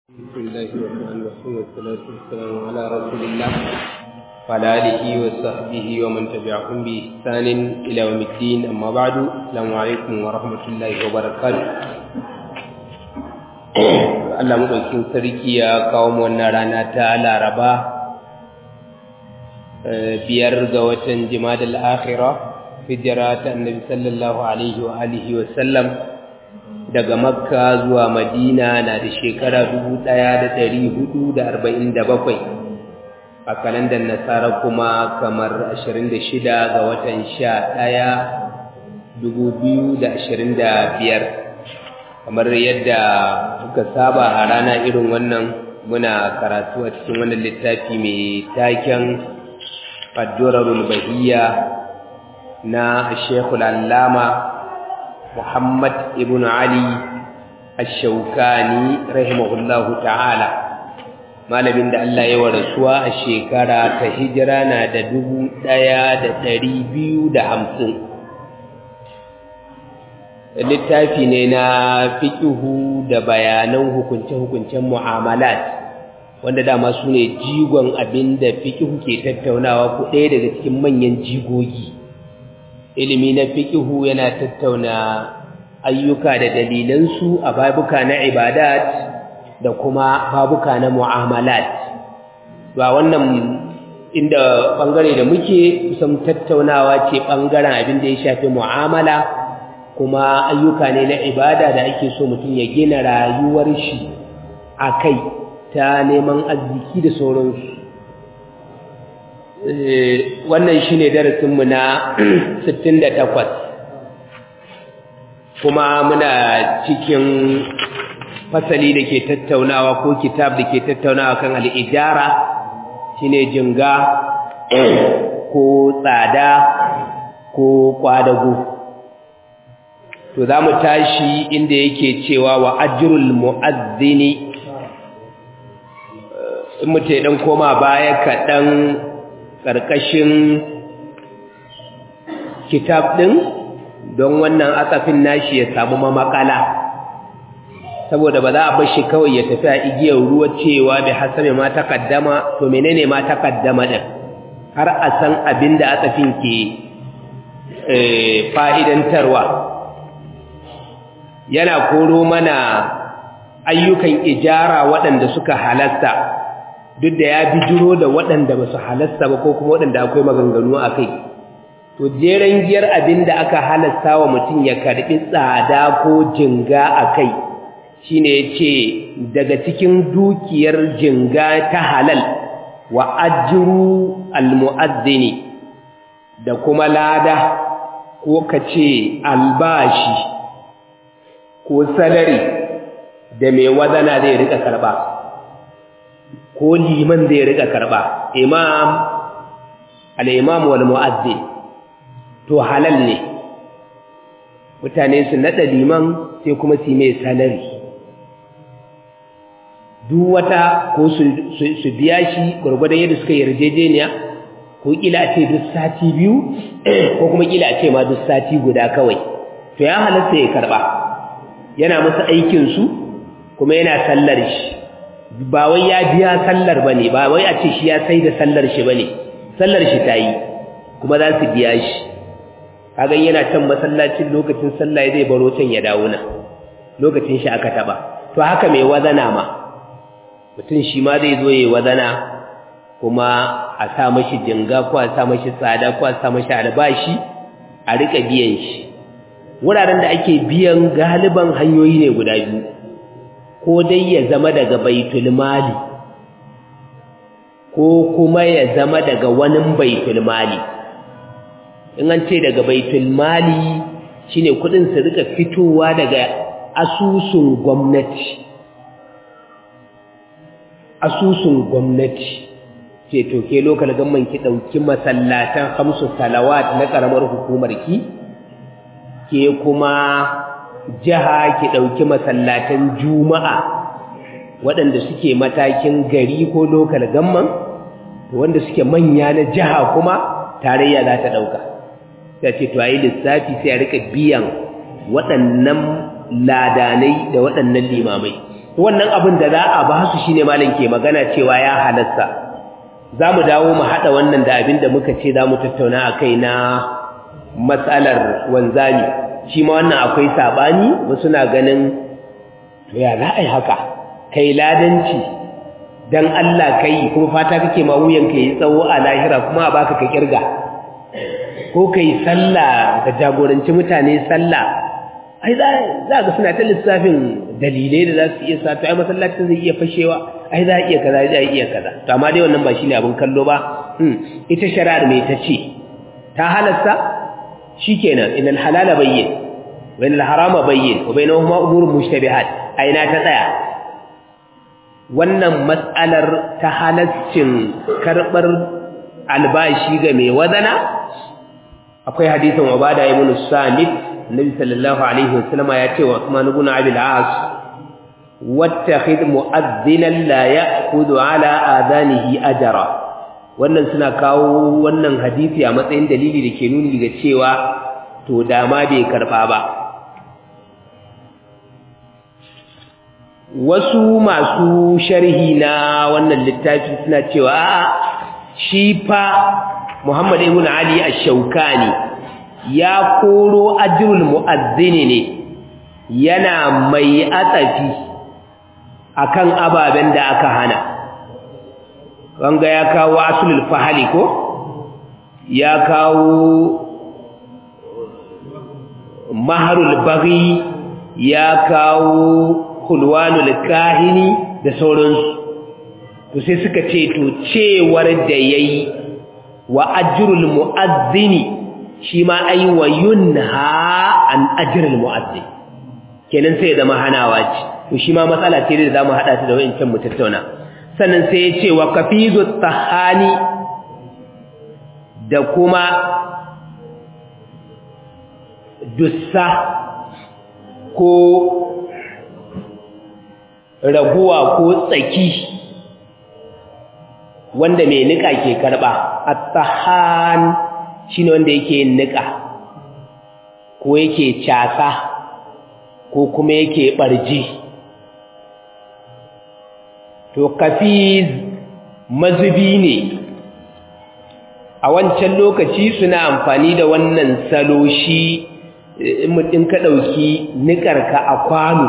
بسم الله الرحمن الرحيم والصلاة والسلام على رسول الله وعلى آله وصحبه ومن تبعهم بإحسان إلى يوم الدين أما بعد السلام عليكم ورحمة الله وبركاته Allah maɗaukin sarki ya kawo mu wannan rana ta Laraba biyar ga watan Jimadal Akhira hijira ta Annabi sallallahu alaihi wa alihi wa sallam daga makka zuwa madina na da shekara bakwai, a kalandar nasara kuma kamar shida ga watan biyar, kamar yadda muka saba a rana irin wannan muna karatu a cikin wannan littafi mai taken addurarul bahiyya na shekul allama Muhammad ibn Ali Ash-Shawkani rahimahullahu ta'ala malamin da Allah ya warasuwa a shekara ta hijira na da dubu ɗaya da ɗari biyu da hamsin littafi ne na fiƙihu da bayanan hukunce-hukuncen mu'amalat wanda dama su ne jigon abin da fiƙihu ke tattaunawa ko ɗaya daga cikin manyan jigogi ilimi na fiƙihu yana tattauna ayyuka da dalilansu a babuka na ibadat da kuma babuka na mu'amalat ba wannan inda bangare da muke kusan tattaunawa ce bangaren abin da ya shafi mu'amala kuma ayyuka ne na ibada da ake so mutum ya gina rayuwar shi a kai ta neman arziki da sauransu wannan shi ne darasinmu na 68 kuma muna cikin fasali da ke tattaunawa ko kitab da ke tattaunawa kan al'ijara shi ne jinga ko tsada ko kwadago to za mu tashi inda yake cewa wa ajirul mu'azzini in mutu ya ɗan koma baya kaɗan ƙarƙashin kitab ɗin don wannan asafin nashi ya samu mamakala saboda ba za a bashi kawai ya tafi a igiyar ruwa cewa bai hasabe ma takaddama to menene ma takaddama ɗin har a san abin da asafin ke fa'idantarwa yana koro mana ayyukan ijara waɗanda suka halasta duk da ya bijiro da waɗanda ba su halasta ba ko kuma waɗanda akwai maganganu a kai to jeren giyar abin da aka halasta wa mutum ya karɓi tsada ko jinga a kai shi ne ya ce daga cikin dukiyar jinga ta halal wa ajiru almu'azzini da kuma lada ko ka ce albashi ko salari da mai wazana zai rika karɓa ko liman zai rika karba imam al-imam wal mu'azzin to halal ne mutane su nada liman sai kuma su mai salari duk wata ko su biya shi gurgurdan yadda suka yarjejeniya ko kila a ce duk sati biyu ko kuma kila a ce ma duk sati guda kawai to ya halatta ya karba yana masa aikin su kuma yana sallar shi ba wai ya biya sallar bane ba wai a ce shi ya sai da sallar shi bane sallar shi ta yi kuma za su biya shi kaga yana can masallacin lokacin sallah zai baro can ya dawo na lokacin shi aka taba to haka mai wazana ma mutum shi ma zai zo yayi wazana kuma a sa mashi jinga ko a sa mashi tsada ko a sa mashi albashi a rika biyan shi wuraren da ake biyan galiban hanyoyi ne guda biyu ko dai ya zama daga baitul mali ko kuma ya zama daga wani baitul mali in an ce daga baitul mali shine kudin su rika fitowa daga asusun gwamnati asusun gwamnati ce to ke lokal gamman ki dauki masallatan khamsu salawat na karamar hukumar ki ke kuma jiha ki ɗauki masallatan juma'a waɗanda suke matakin gari ko lokal gamman wanda suke manya na jiha kuma tarayya za ta ɗauka ta ce to a yi lissafi sai a rika biyan waɗannan ladanai da waɗannan limamai wannan abin da za a ba su shine malam ke magana cewa ya halasta za mu dawo mu haɗa wannan da abin da muka ce za mu tattauna a kai na matsalar wanzami shi ma wannan akwai saɓani wasu na ganin to ya za a yi haka kai ladanci don Allah kai kuma fata kake ma wuyanka yi tsawo a lahira kuma a baka ka kirga ko kai sallah ka jagoranci mutane sallah ai za ga suna ta lissafin dalilai da za su iya sa to ai masallacin zai iya fashewa ai za a iya kaza za a iya kaza to amma dai wannan ba shine abin kallo ba ita shari'ar me ta ce ta halasta shikenan inal halala bayyin wa inal harama bayyin wa bainahuma umurun mushtabihat aina ta tsaya wannan mas'alar ta halaccin karbar albashi ga mai wadana akwai hadisin ubada ibn samit النبي صلى الله عليه وسلم ياتي عثمان بن ابي العاص واتخذ مؤذنا لا ياخذ على اذانه اجرا wannan suna kawo wannan hadisi a matsayin dalili da ke nuni ga cewa to dama bai karba ba wasu masu sharhi na wannan littafi suna cewa shi fa Muhammad ibn Ali ash-Shawkani ya koro ajrul mu'azzini ne yana mai atsafi akan ababen da aka hana wanga ya kawo asulul fahali ko ya kawo maharul baghi ya kawo hulwanul kahini da sauransu to sai suka ce to cewar da yayi wa ajrul mu'azzini shi ma ai wa yunha an ajrul mu'azzin kenan sai da mahanawa ce to shi ma matsala ce da zamu hada ta da wayancan mu tattauna sannan sai ya ce wa kafizu tahani da kuma dussa ko raguwa ko tsaki wanda mai nika ke karba at-tahan shine wanda yake yin nika ko yake casa ko kuma yake barji to kafiz mazubi ne a wancan lokaci suna amfani da wannan salo shi in ka ɗauki nikarka a kwano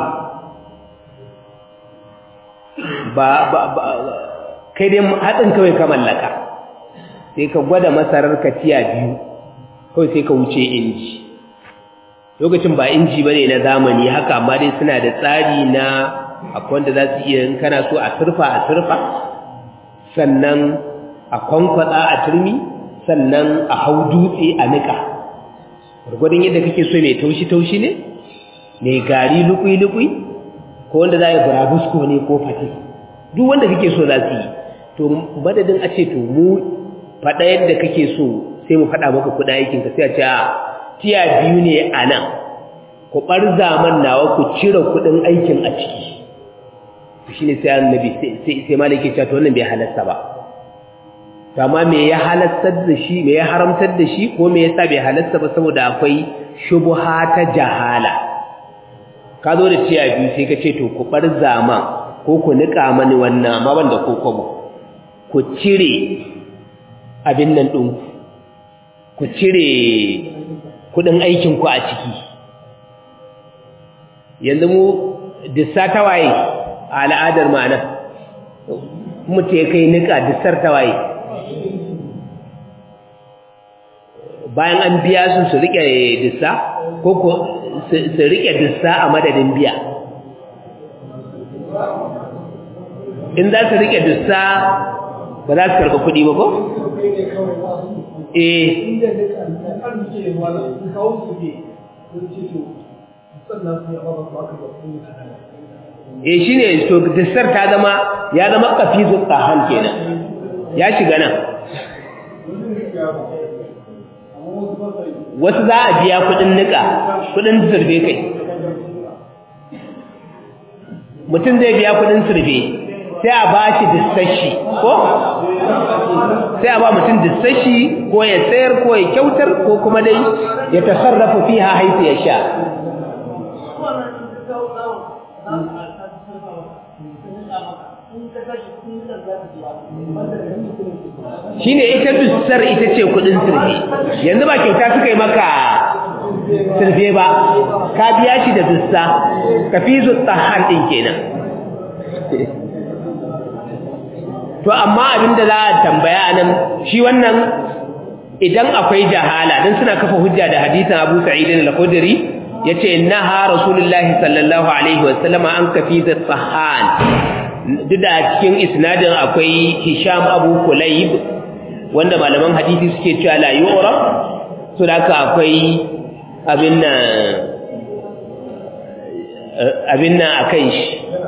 ba ba ba kai dai haɗin kawai ka mallaka sai ka gwada masarar ka tiya biyu kawai sai ka wuce inji lokacin ba inji ba ne na zamani haka amma dai suna da tsari na akwai wanda za su iya in kana so a surfa a surfa sannan a kwankwatsa a turmi sannan a hau dutse a niƙa gwargwadon yadda kake so mai taushi-taushi ne mai gari lukui-lukui ko wanda za a yi burabusko ne ko fate duk wanda kake so za su yi to madadin a ce to mu faɗa yadda kake so sai mu faɗa maka kuɗa aikinka sai a ce a tiya biyu ne a nan ku ɓar zaman nawa ku cire kuɗin aikin a ciki shi ne sai annabi sai malaki cewa to wannan bai halasta ba amma me ya halattar da shi me ya haramtar da shi ko me yasa bai halasta ba saboda akwai shubha ta jahala ka zo da tiya biyu sai ka ce to ku bar zaman ko ku nika mani wannan amma banda ko kwabo ku cire abin nan din ku cire kudin aikin ku a ciki yanzu mu dissa tawaye a al'adar ma'ana mutu ya kai nika dissar tawaye bayan an biya su su rike dissa ko ko su rike dissa a madadin biya in za su rike dissa ba za su karɓi kuɗi ba ko? eh eh shi ne to dissar ta zama ya zama kafizun tsahan kenan ya shiga nan wasu za a biya kudin nika kudin surfe kai mutum zai biya kudin surfe sai a ba shi dissashi ko sai a ba mutum dissashi ko ya sayar ko ya kyautar ko kuma dai ya tasarrafa fiha haifu ya sha shi ne ita dussar ita ce kudin sirfe yanzu ba kyauta suka yi maka sirfe ba ka biya shi da dussa ka fi zutta ɗin kenan to amma abinda za a tambaya nan shi wannan idan akwai jahala dan suna kafa hujja da hadisin Abu Sa'id al-Khudri yace innaha rasulullahi sallallahu alaihi wasallama an kafi sahan duk da cikin isnadin akwai Hisham Abu Kulayb wanda malaman hadisi suke cewa la yu'raf so da akwai abin nan abin nan akan shi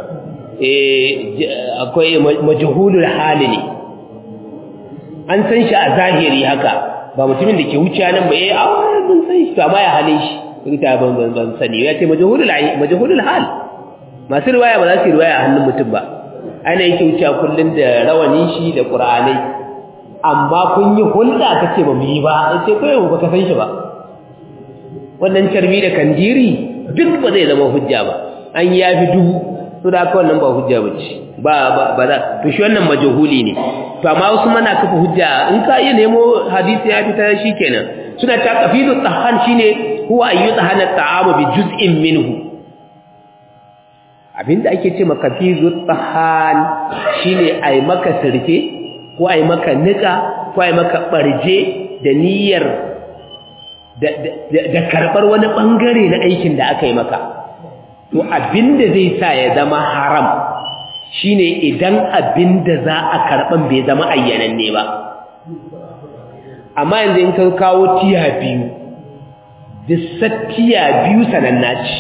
akwai majhulul hali ne an san shi a zahiri haka ba mutumin da ke wuce nan ba eh a mun san shi amma ya halin shi rita ban ban ban sani ya ce majhulul majhulul hal masu riwaya ba za su riwaya a hannun mutum ba ana yake wuce kullun da rawanin shi da qur'anai amma kun yi hulɗa kace ba mu yi ba sai kai ba ka san shi ba wannan carbi da kandiri duk ba zai zama hujja ba an yafi dubu to da haka wannan ba hujja bace ba ba za to shi wannan majhuli ne to amma wasu mana kafa hujja in ka iya nemo hadisi ya fita shikenan suna ta qafidu tahan shine huwa ayu tahana ta'amu bi juz'in minhu abinda ake ce maka qafidu tahan shine ai maka sirke ko ai maka nika ko ai maka barje da niyyar da karbar wani bangare na aikin da aka yi maka to abinda zai sa ya zama haram shine idan abinda za a karban bai zama ayyananne ba amma yanzu in ka kawo tiya biyu tiya biyu sananna ce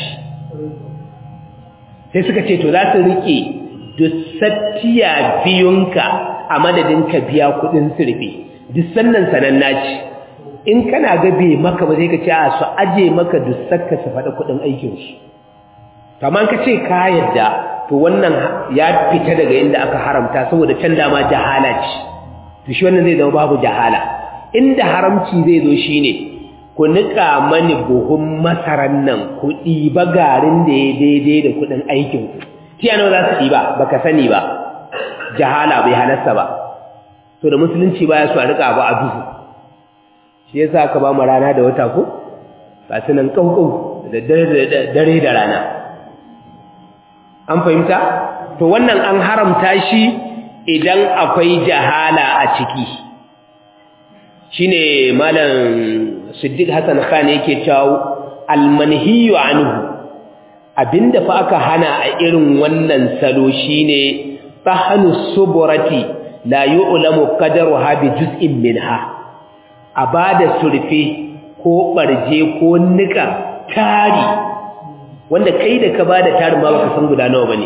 sai suka ce to za su rike tiya biyunka a madadin ka biya kudin sirfi duk sannan sananna ce in kana ga bai maka ba sai ka ce a su aje maka dussakka su faɗi kudin aikinsu kamar ka ce ka yadda to wannan ya fita daga inda aka haramta saboda can dama jahala ce to shi wannan zai zama babu jahala inda haramci zai zo shine ku nika mani buhun masaran nan ku ɗiba garin da ya daidai da kuɗin aikin ku tiya nawa za su ɗiba baka sani ba jahala bai halarta ba to da musulunci baya so a rika ba a duhu shi yasa aka ba mu rana da wata ko ga su nan kaukau da dare da rana an fahimta to wannan an haramta shi idan akwai jahala a ciki shine malam Siddiq Hassan Khan yake cewa almanhiyu anhu abinda fa aka hana a irin wannan salo shine tahanu suburati la yu'lamu qadaruha bi juz'in minha abada surfe ko barje ko nika tari wanda kai da ka bada tarin ma baka san guda nawa bane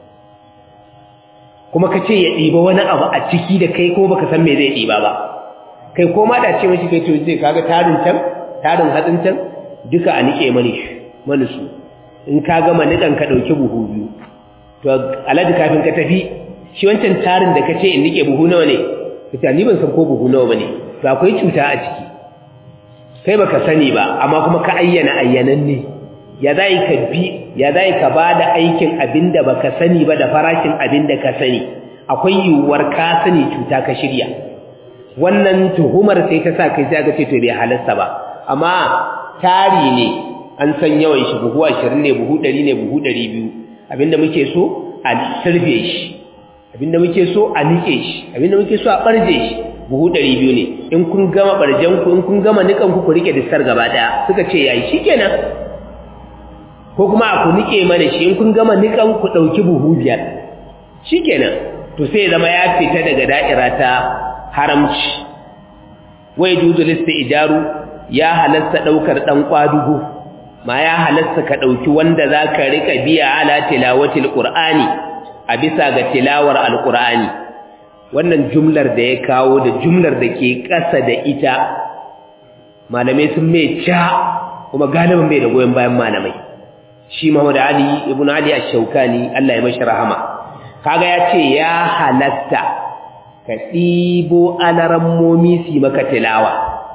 kuma kace ya diba wani abu a ciki da kai ko baka san me zai diba ba kai ko ma da ce mishi kai to zai kaga tarin can tarin hadin can duka a nike mani mani su in ka gama nikan ka dauki buhu biyu to alaji kafin ka tafi shi wancan tarin da kace in nike buhu nawa ne kace ni ban san ko buhu nawa bane to akwai cuta a ciki kai baka sani ba amma kuma ka ayyana ayyanan ne ya zai ka bi ya zai ka bada aikin abinda baka sani ba da farashin abinda ka sani akwai yiwuwar ka sani cuta ka shirya wannan tuhumar sai ta sa kai sai aka ce to bai halasta ba amma tari ne an san yawan shi buhu 20 ne buhu 100 ne buhu 200 abinda muke so a sirfe shi abinda muke so a nike shi abinda muke so a barje shi buhu 200 ne in kun gama barjen ku in kun gama nikan ku ku rike distar gaba daya suka ce yayi shikenan ko kuma ku nike mana shi in kun gama nikan ku dauki buhu biyar shikenan to sai zama ya fita daga da'ira ta haramci wai juzu lista ijaru ya halasta daukar dan kwadugo ma ya halasta ka dauki wanda zaka rika biya ala tilawatil qur'ani a bisa ga tilawar alqur'ani wannan jumlar da ya kawo da jumlar da ke ƙasa da ita malamai sun mai ca kuma galibin bai da goyon bayan malamai shi Muhammad Ali ibn Ali ash-Shawkani Allah ya mashi rahama kaga ya ce ya halatta ka ɗibo alarammomi su maka tilawa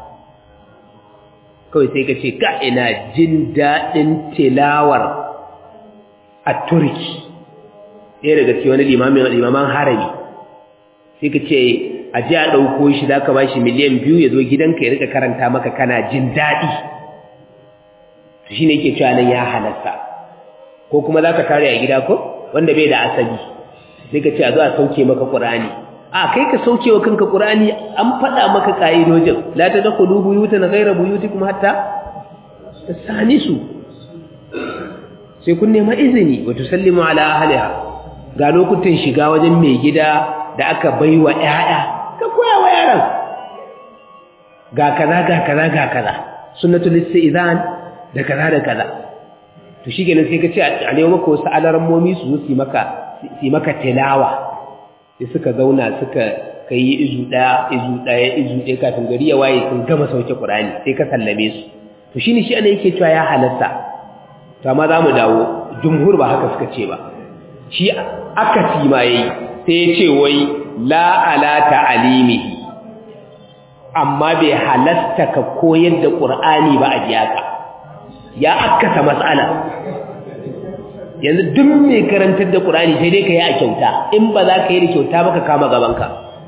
kawai sai ka ce ka ina jin daɗin tilawar a turki ɗaya daga cikin wani limamin limaman harami sai ka ce a ji a ɗauko shi za ka ba shi miliyan biyu ya zo gidanka ya rika karanta maka kana jin daɗi to shi ne yake cewa nan ya halasta ko kuma za ka tare a gida ko wanda bai da asali sai ka ce a zo a sauke maka ƙur'ani a kai ka sauke wa kanka ƙur'ani an faɗa maka ƙa'idojin la ta dakhulu buyutan ghayra buyutikum hatta tasanisu sai kun nema izini wa tusallimu ala ahliha ga lokutan shiga wajen mai gida da aka baiwa ƴaƴa ka koya wa yaran ga kaza ga kaza ga kaza sunnatul istizan da kaza da kaza to shikenan sai ka ce a nemo maka wasu alarmomi su su maka su maka tilawa sai suka zauna suka kai izu daya izu daya izu daya kafin gari ya waye sun gama sauke Qur'ani sai ka sallame su to shine shi ana yake cewa ya halatta to amma zamu dawo jumhur ba haka suka ce ba shi akasi ma yayi sai ya ce wai la ala ta'alimihi amma bai halatta ka koyar da Qur'ani ba a jiyaka ya akasa mas'ala yanzu duk mai karantar da Qur'ani sai dai ka yi a kyauta in ba za ka yi da kyauta ba ka kama gabanka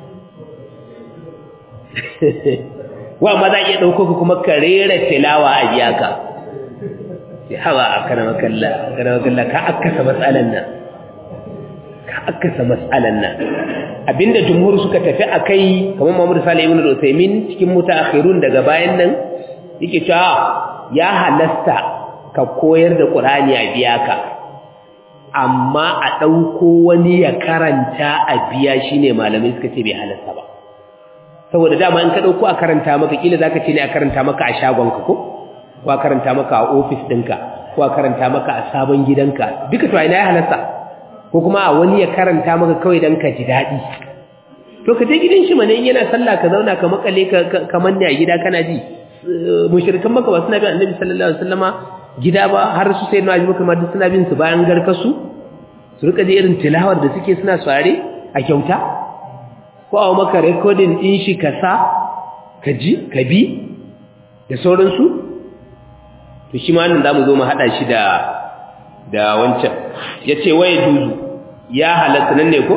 wa ma za iya ɗauko ka kuma ka rera tilawa a biya ka sai hawa a kana makalla kana makalla ka akasa matsalan nan ka akasa matsalan nan abinda jumhur suka tafi a kai kamar Muhammad Salih ibn Uthaymeen cikin mutaakhirun daga bayan nan yake cewa ya halasta ka koyar da Qur'ani a biya ka amma a ɗauko wani ya karanta a biya shi ne malamai suka ce bai halasta ba saboda dama in ka ɗauko a karanta maka ƙila za ka ce ne a karanta maka a shagonka ko ko a karanta maka a ofis ɗinka ko a karanta maka a sabon gidanka duka to ina ya halasta ko kuma a wani ya karanta maka kawai don ka ji daɗi to ka je gidan shi mana in yana sallah ka zauna ka makale ka manne a gida kana ji mushrikan maka ba suna bin annabi sallallahu alaihi wasallama gida ba har su sai na ajibu kamar suna bin su bayan garkasu su rika ji irin tilawar da suke suna sare a kyauta ko a maka recording din shi ka sa ka ji ka bi da sauransu to shi ma nan zamu zo mu hada shi da da wancan yace waye duzu ya halatta nan ne ko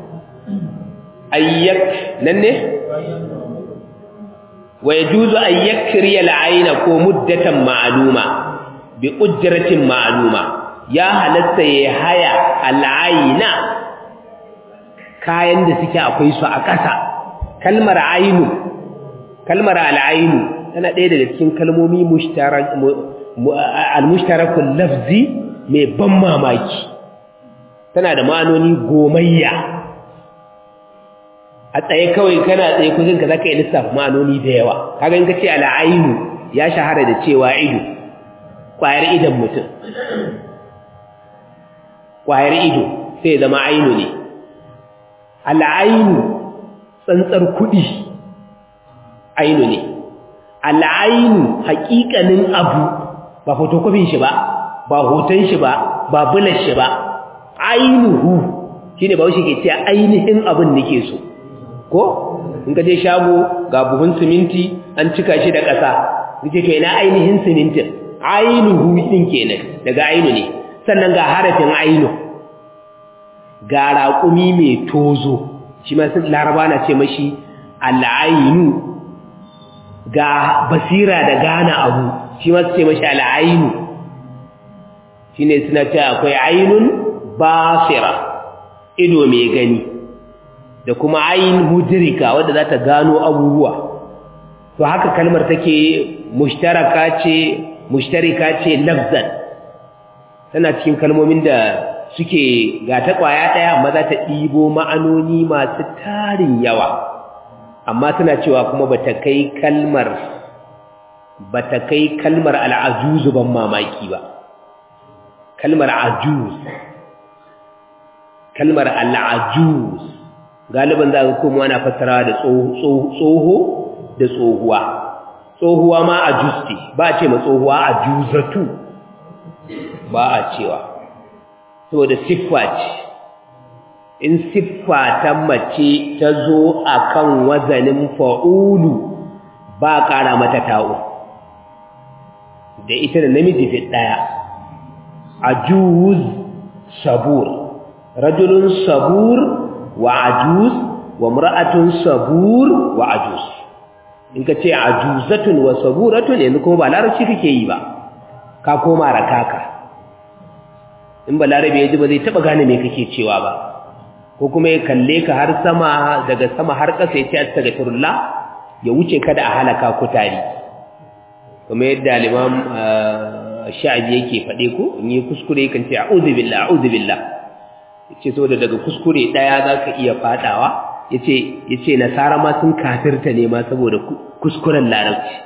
ayyak nan ne ويجوز أن يكري العين كو مدة معلومة بأجرة معلومة يا هلست يهيا العين kayan da suke akwai su a ƙasa kalmar ainu kalmar al'ainu tana ɗaya daga cikin kalmomi al-mushtarakul lafzi mai ban mamaki tana da ma'anoni gomayya a tsaye kawai kana tsaye kujin ka zaka yi lissafa ma'anoni da yawa kaga in ka ce al'ainu ya shahara da cewa ido ƙwayar idon mutum ƙwayar ido sai zama ainu ne al'ainu tsantsar kuɗi ainu ne al'ainu haƙiƙanin abu ba fotokofin shi ba ba hoton shi ba ba bulan shi ba ainihu shine ba wuce ke ce ainihin abin nake so ko in ka je shago ga buhun siminti an cika shi da ƙasa kace to ina ainihin simintin ainihu din kenan daga ainu ne sannan ga harafin ainu ga raƙumi mai tozo shi ma sun laraba na ce mashi al'ainu ga basira da gana abu shi ma su ce mashi al'ainu shi ne suna ce akwai ainun basira ido mai gani da kuma ayin mudrika wadda za ta gano abubuwa to haka kalmar take mushtaraka ce mushtarika ce lafzan tana cikin kalmomin da suke ga ta kwaya daya amma za ta ɗibo ma'anoni masu tarin yawa amma tana cewa kuma bata kai kalmar bata kai kalmar al'ajuzu ban mamaki ba kalmar ajuz kalmar al'ajuz galiban za ka kuma ana fassarawa da tsoho da tsohuwa tsohuwa ma a justi ba a ce ma tsohuwa a juzatu ba a cewa saboda siffa ce in siffa ta mace ta zo a kan wazanin fa'ulu ba ƙara mata ta'u da ita da namiji fi ɗaya a juz sabur rajulun sabur wa ajuz wa mar'atun sabur wa ajuz in ka ce ajuzatun wa saburatun yanzu kuma ba larabci kake yi ba ka koma rakaka in ba larabe ya ji ba zai taba gane me kake cewa ba ko kuma ya kalle ka har sama daga sama har ƙasa ya ce astaghfirullah ya wuce kada a halaka ku tare kuma yadda limam sha'abi yake faɗe ko in yi kuskure kan ce a'udhu billah a'udhu billah yace saboda daga kuskure daya zaka iya fadawa yace yace nasara ma sun kafirta ne ma saboda kuskuren larabci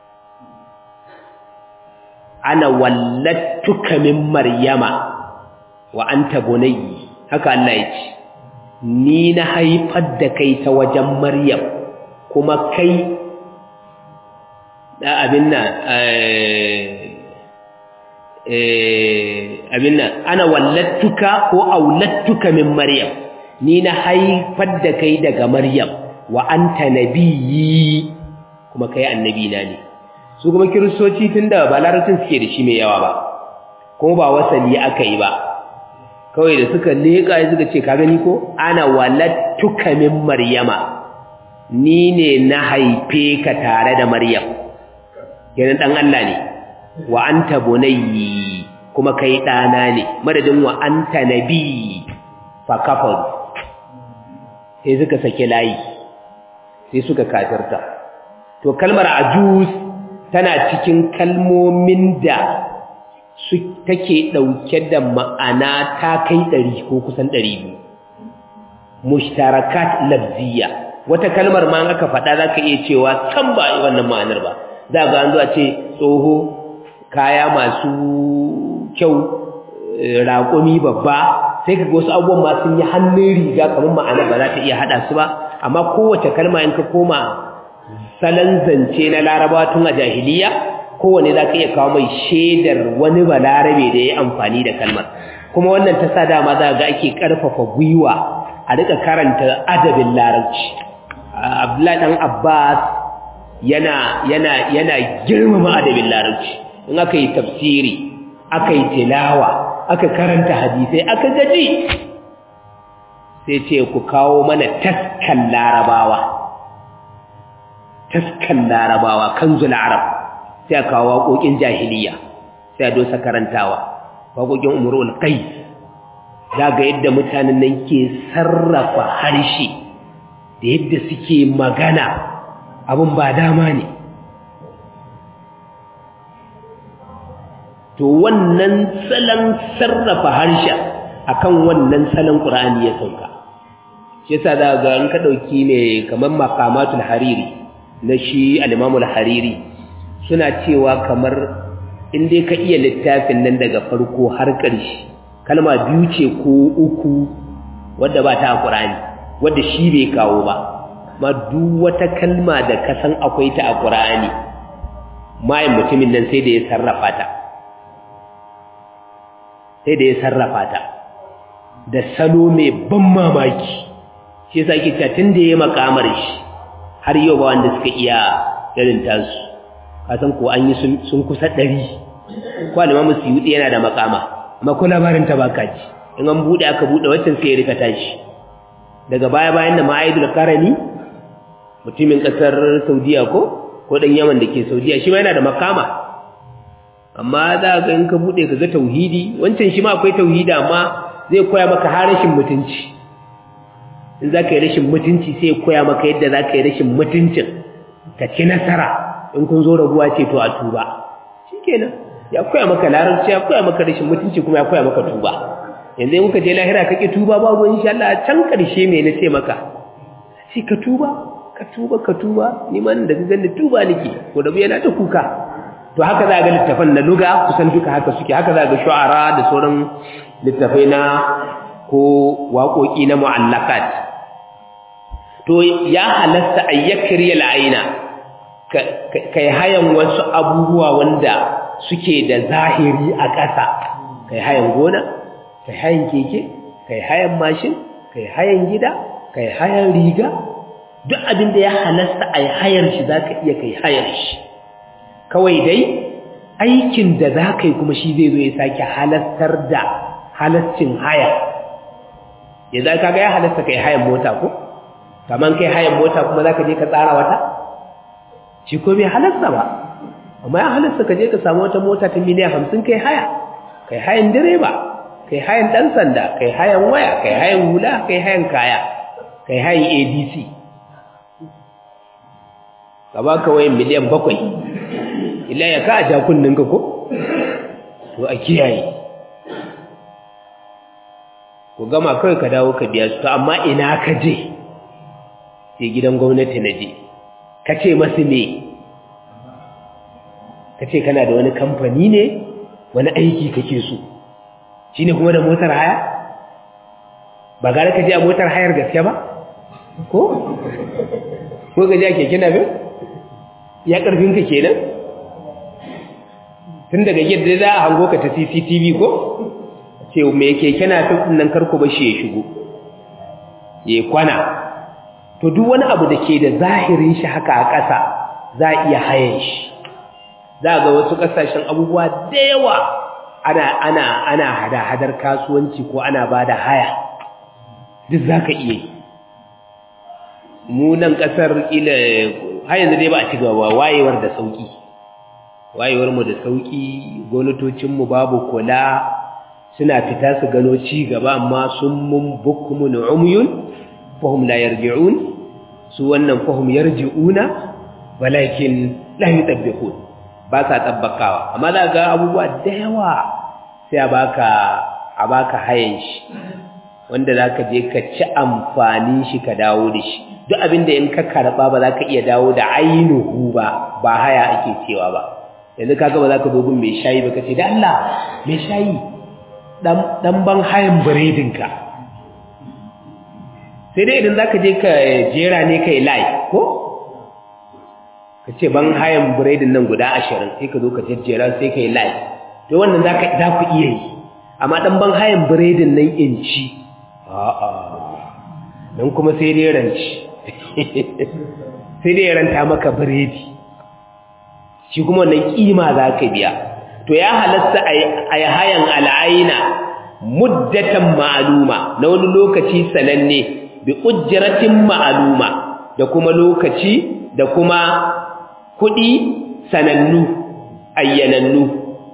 ana wallattuka min maryama wa anta bunayyi haka Allah yace ni na haifar da kai ta wajen maryam kuma kai da abin nan abin nan ana wallattuka ko aulattuka min maryam ni na haifar da kai daga maryam wa anta nabiyyi kuma kai annabi na ne su kuma kiristoci tunda ba larabcin suke da shi mai yawa ba kuma ba wasali aka yi ba kawai da suka leƙa ya suka ce ka gani ko ana walattuka min maryama ni ne na haife ka tare da maryam kenan dan Allah ne wa anta bunayyi kuma kai dana ne madadin wa anta nabi fa kafar sai suka sake layi sai suka kafirta to kalmar ajuz tana cikin kalmomin da su take dauke da ma'ana ta kai 100 ko kusan 200 mushtarakat lafziya wata kalmar ma aka faɗa zaka iya cewa can ba wannan ma'anar ba za ga an zo a ce tsoho kaya masu kyau raƙumi babba sai ka ga wasu abubuwan ma sun yi hannun riga kamar ma'ana ba za ta iya haɗa su ba amma kowace kalma in ka koma salon zance na laraba tun a jahiliya kowane za ka iya kawo mai shaidar wani balarabe da ya yi amfani da kalmar kuma wannan ta sa dama za ga ake ƙarfafa gwiwa a rika karanta adabin larabci abdullahi ɗan abbas yana yana yana girmama adabin larabci in aka yi tafsiri aka yi tilawa aka karanta hadisai aka gaji sai ce ku kawo mana taskan larabawa taskan larabawa kanzul arab sai a kawo waƙoƙin jahiliya sai a dosa karantawa waƙoƙin umrul qais za ga yadda mutanen nan ke sarrafa harshe da yadda suke magana abin ba dama ne to wannan salon sarrafa harshen akan wannan salon ƙur'ani ya sauka shi yasa za ga in ka ɗauki ne kamar makamatul hariri na shi al-imamul hariri suna cewa kamar in dai ka iya littafin nan daga farko har ƙarshe kalma biyu ce ko uku wadda ba ta ƙur'ani wadda shi bai kawo ba ma duk wata kalma da ka san akwai ta a ƙur'ani mayin mutumin nan sai da ya sarrafa ta sai da ya sarrafa ta da salo mai ban mamaki shi yasa ake cewa tun da ya makamar shi har yau ba wanda suka iya irin tasu kasan ko an yi sun kusa ɗari ko alimamu suyuɗi yana da makama amma ko labarin ta baka ji in an buɗe aka buɗe waccan sai ya rika tashi daga baya bayan da ma'aidul karani mutumin ƙasar saudiya ko ko ɗan yaman da ke saudiya shi ma yana da makama amma za ga in ka buɗe ka ga tauhidi wancan shi ma akwai tauhidi amma zai koya maka har rashin mutunci in za ka yi rashin mutunci sai ya koya maka yadda za ka yi rashin mutuncin ka ci nasara in kun zo rabuwa ce to a tuba shi kenan ya koya maka larabci ya koya maka rashin mutunci kuma ya koya maka tuba yanzu in muka je lahira ka ƙi tuba babu insha Allah can ƙarshe me na ce maka sai ka tuba ka tuba ka tuba ni man da ga tuba nake ko da yana ta kuka to haka za ga littafan na luga kusan duka haka suke haka za ga shu'ara da sauran littafai na ko waƙoƙi na mu'allakat to ya halasta ayyakri al'aina kai hayan wasu abubuwa wanda suke da zahiri a ƙasa kai hayan gona kai hayan keke kai hayan mashin kai hayan gida kai hayan riga duk abin da ya halasta a hayar shi za ka iya kai hayar shi kawai dai aikin da za ka yi kuma shi zai zo ya sake halastar da halascin haya yanzu kaga ya halasta kai hayan mota ko kaman kai hayan mota kuma zaka je ka tsara wata shi ko bai halasta ba amma ya halasta ka je ka samu wata mota ta miliyan hamsin kai haya kai hayan direba kai hayan ɗan sanda kai hayan waya kai hayan hula kai hayan kaya kai hayan abc ka ba ka wayan miliyan bakwai ila ya ka a jakunninka ko to a kiyaye ku gama kawai ka dawo ka biya su to amma ina ka je sai gidan gwamnati na je ka ce masu ne ka ce kana da wani kamfani ne wani aiki kake so shi ne kuma da motar haya ba gara ka je a motar hayar gaske ba ko? ko ka je a keke na bin? ya ƙarfinka kenan? tun daga yadda za a hango ka ta cctv ko? ce mai keke na fi nan karku ba shi ya shigo ya kwana to duk wani abu da ke da zahirin shi haka a ƙasa za a iya hayan shi za ga wasu ƙasashen abubuwa da yawa ana ana ana hada-hadar kasuwanci ko ana ba da haya duk za ka iya yi mu nan ƙasar ila har yanzu dai ba a ci gaba wayewar da sauƙi wayewar mu da sauƙi gwamnatocinmu babu kula suna fita su gano ci gaba amma sun mun bukumun umyun fahum la yarji'un su wannan fahum yarji'una walakin la yutabbiqun ba sa tabbakawa amma za ga abubuwa da yawa sai a baka a baka hayan shi wanda zaka je ka ci amfanin shi ka dawo da shi duk abinda in ka karba ba za ka iya dawo da ainihu ba ba haya ake cewa ba yanzu kaga ba za ka dogon mai shayi ba ka ce da Allah mai shayi dan ban hayan biredinka sai dai idan za ka je ka jera ne ka yi lai ko ka ce ban hayan biredin nan guda ashirin sai ka zo ka jejjera sai ka yi lai to wannan za ku iya yi amma dan ban hayan biredin nan in ci a'a nan kuma sai dai ranci sai dai ranta maka biredi shi kuma wannan kima za ka biya to ya halatta a yi hayan al'aina muddatan ma'aluma na wani lokaci sananne bi ujratin ma'aluma da kuma lokaci da kuma kuɗi sanannu ayyanannu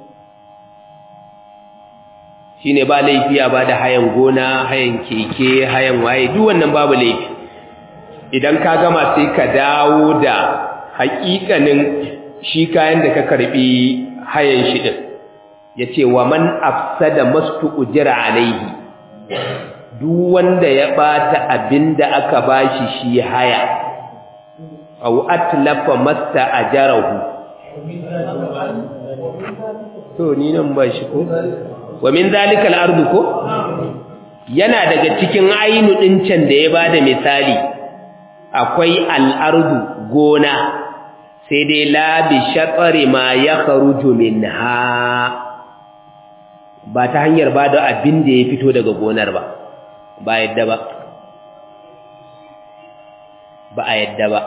shine ba laifi a ba da hayan gona hayan keke hayan waye duk wannan babu laifi idan ka gama sai ka dawo da haƙiƙanin shi kayan da ka karbi hayan shi din yace wa man afsada mastu ujra alaihi duk wanda ya bata abinda aka bashi shi haya aw atlafa masta ajarahu to ni nan ba shi ko wa min zalika al-ardu ko yana daga cikin ainu din can da ya bada misali akwai al-ardu gona sai dai la bi shatari ma yakhruju minha ba ta hanyar bada abin da ya fito daga gonar ba ba yadda ba ba a yadda ba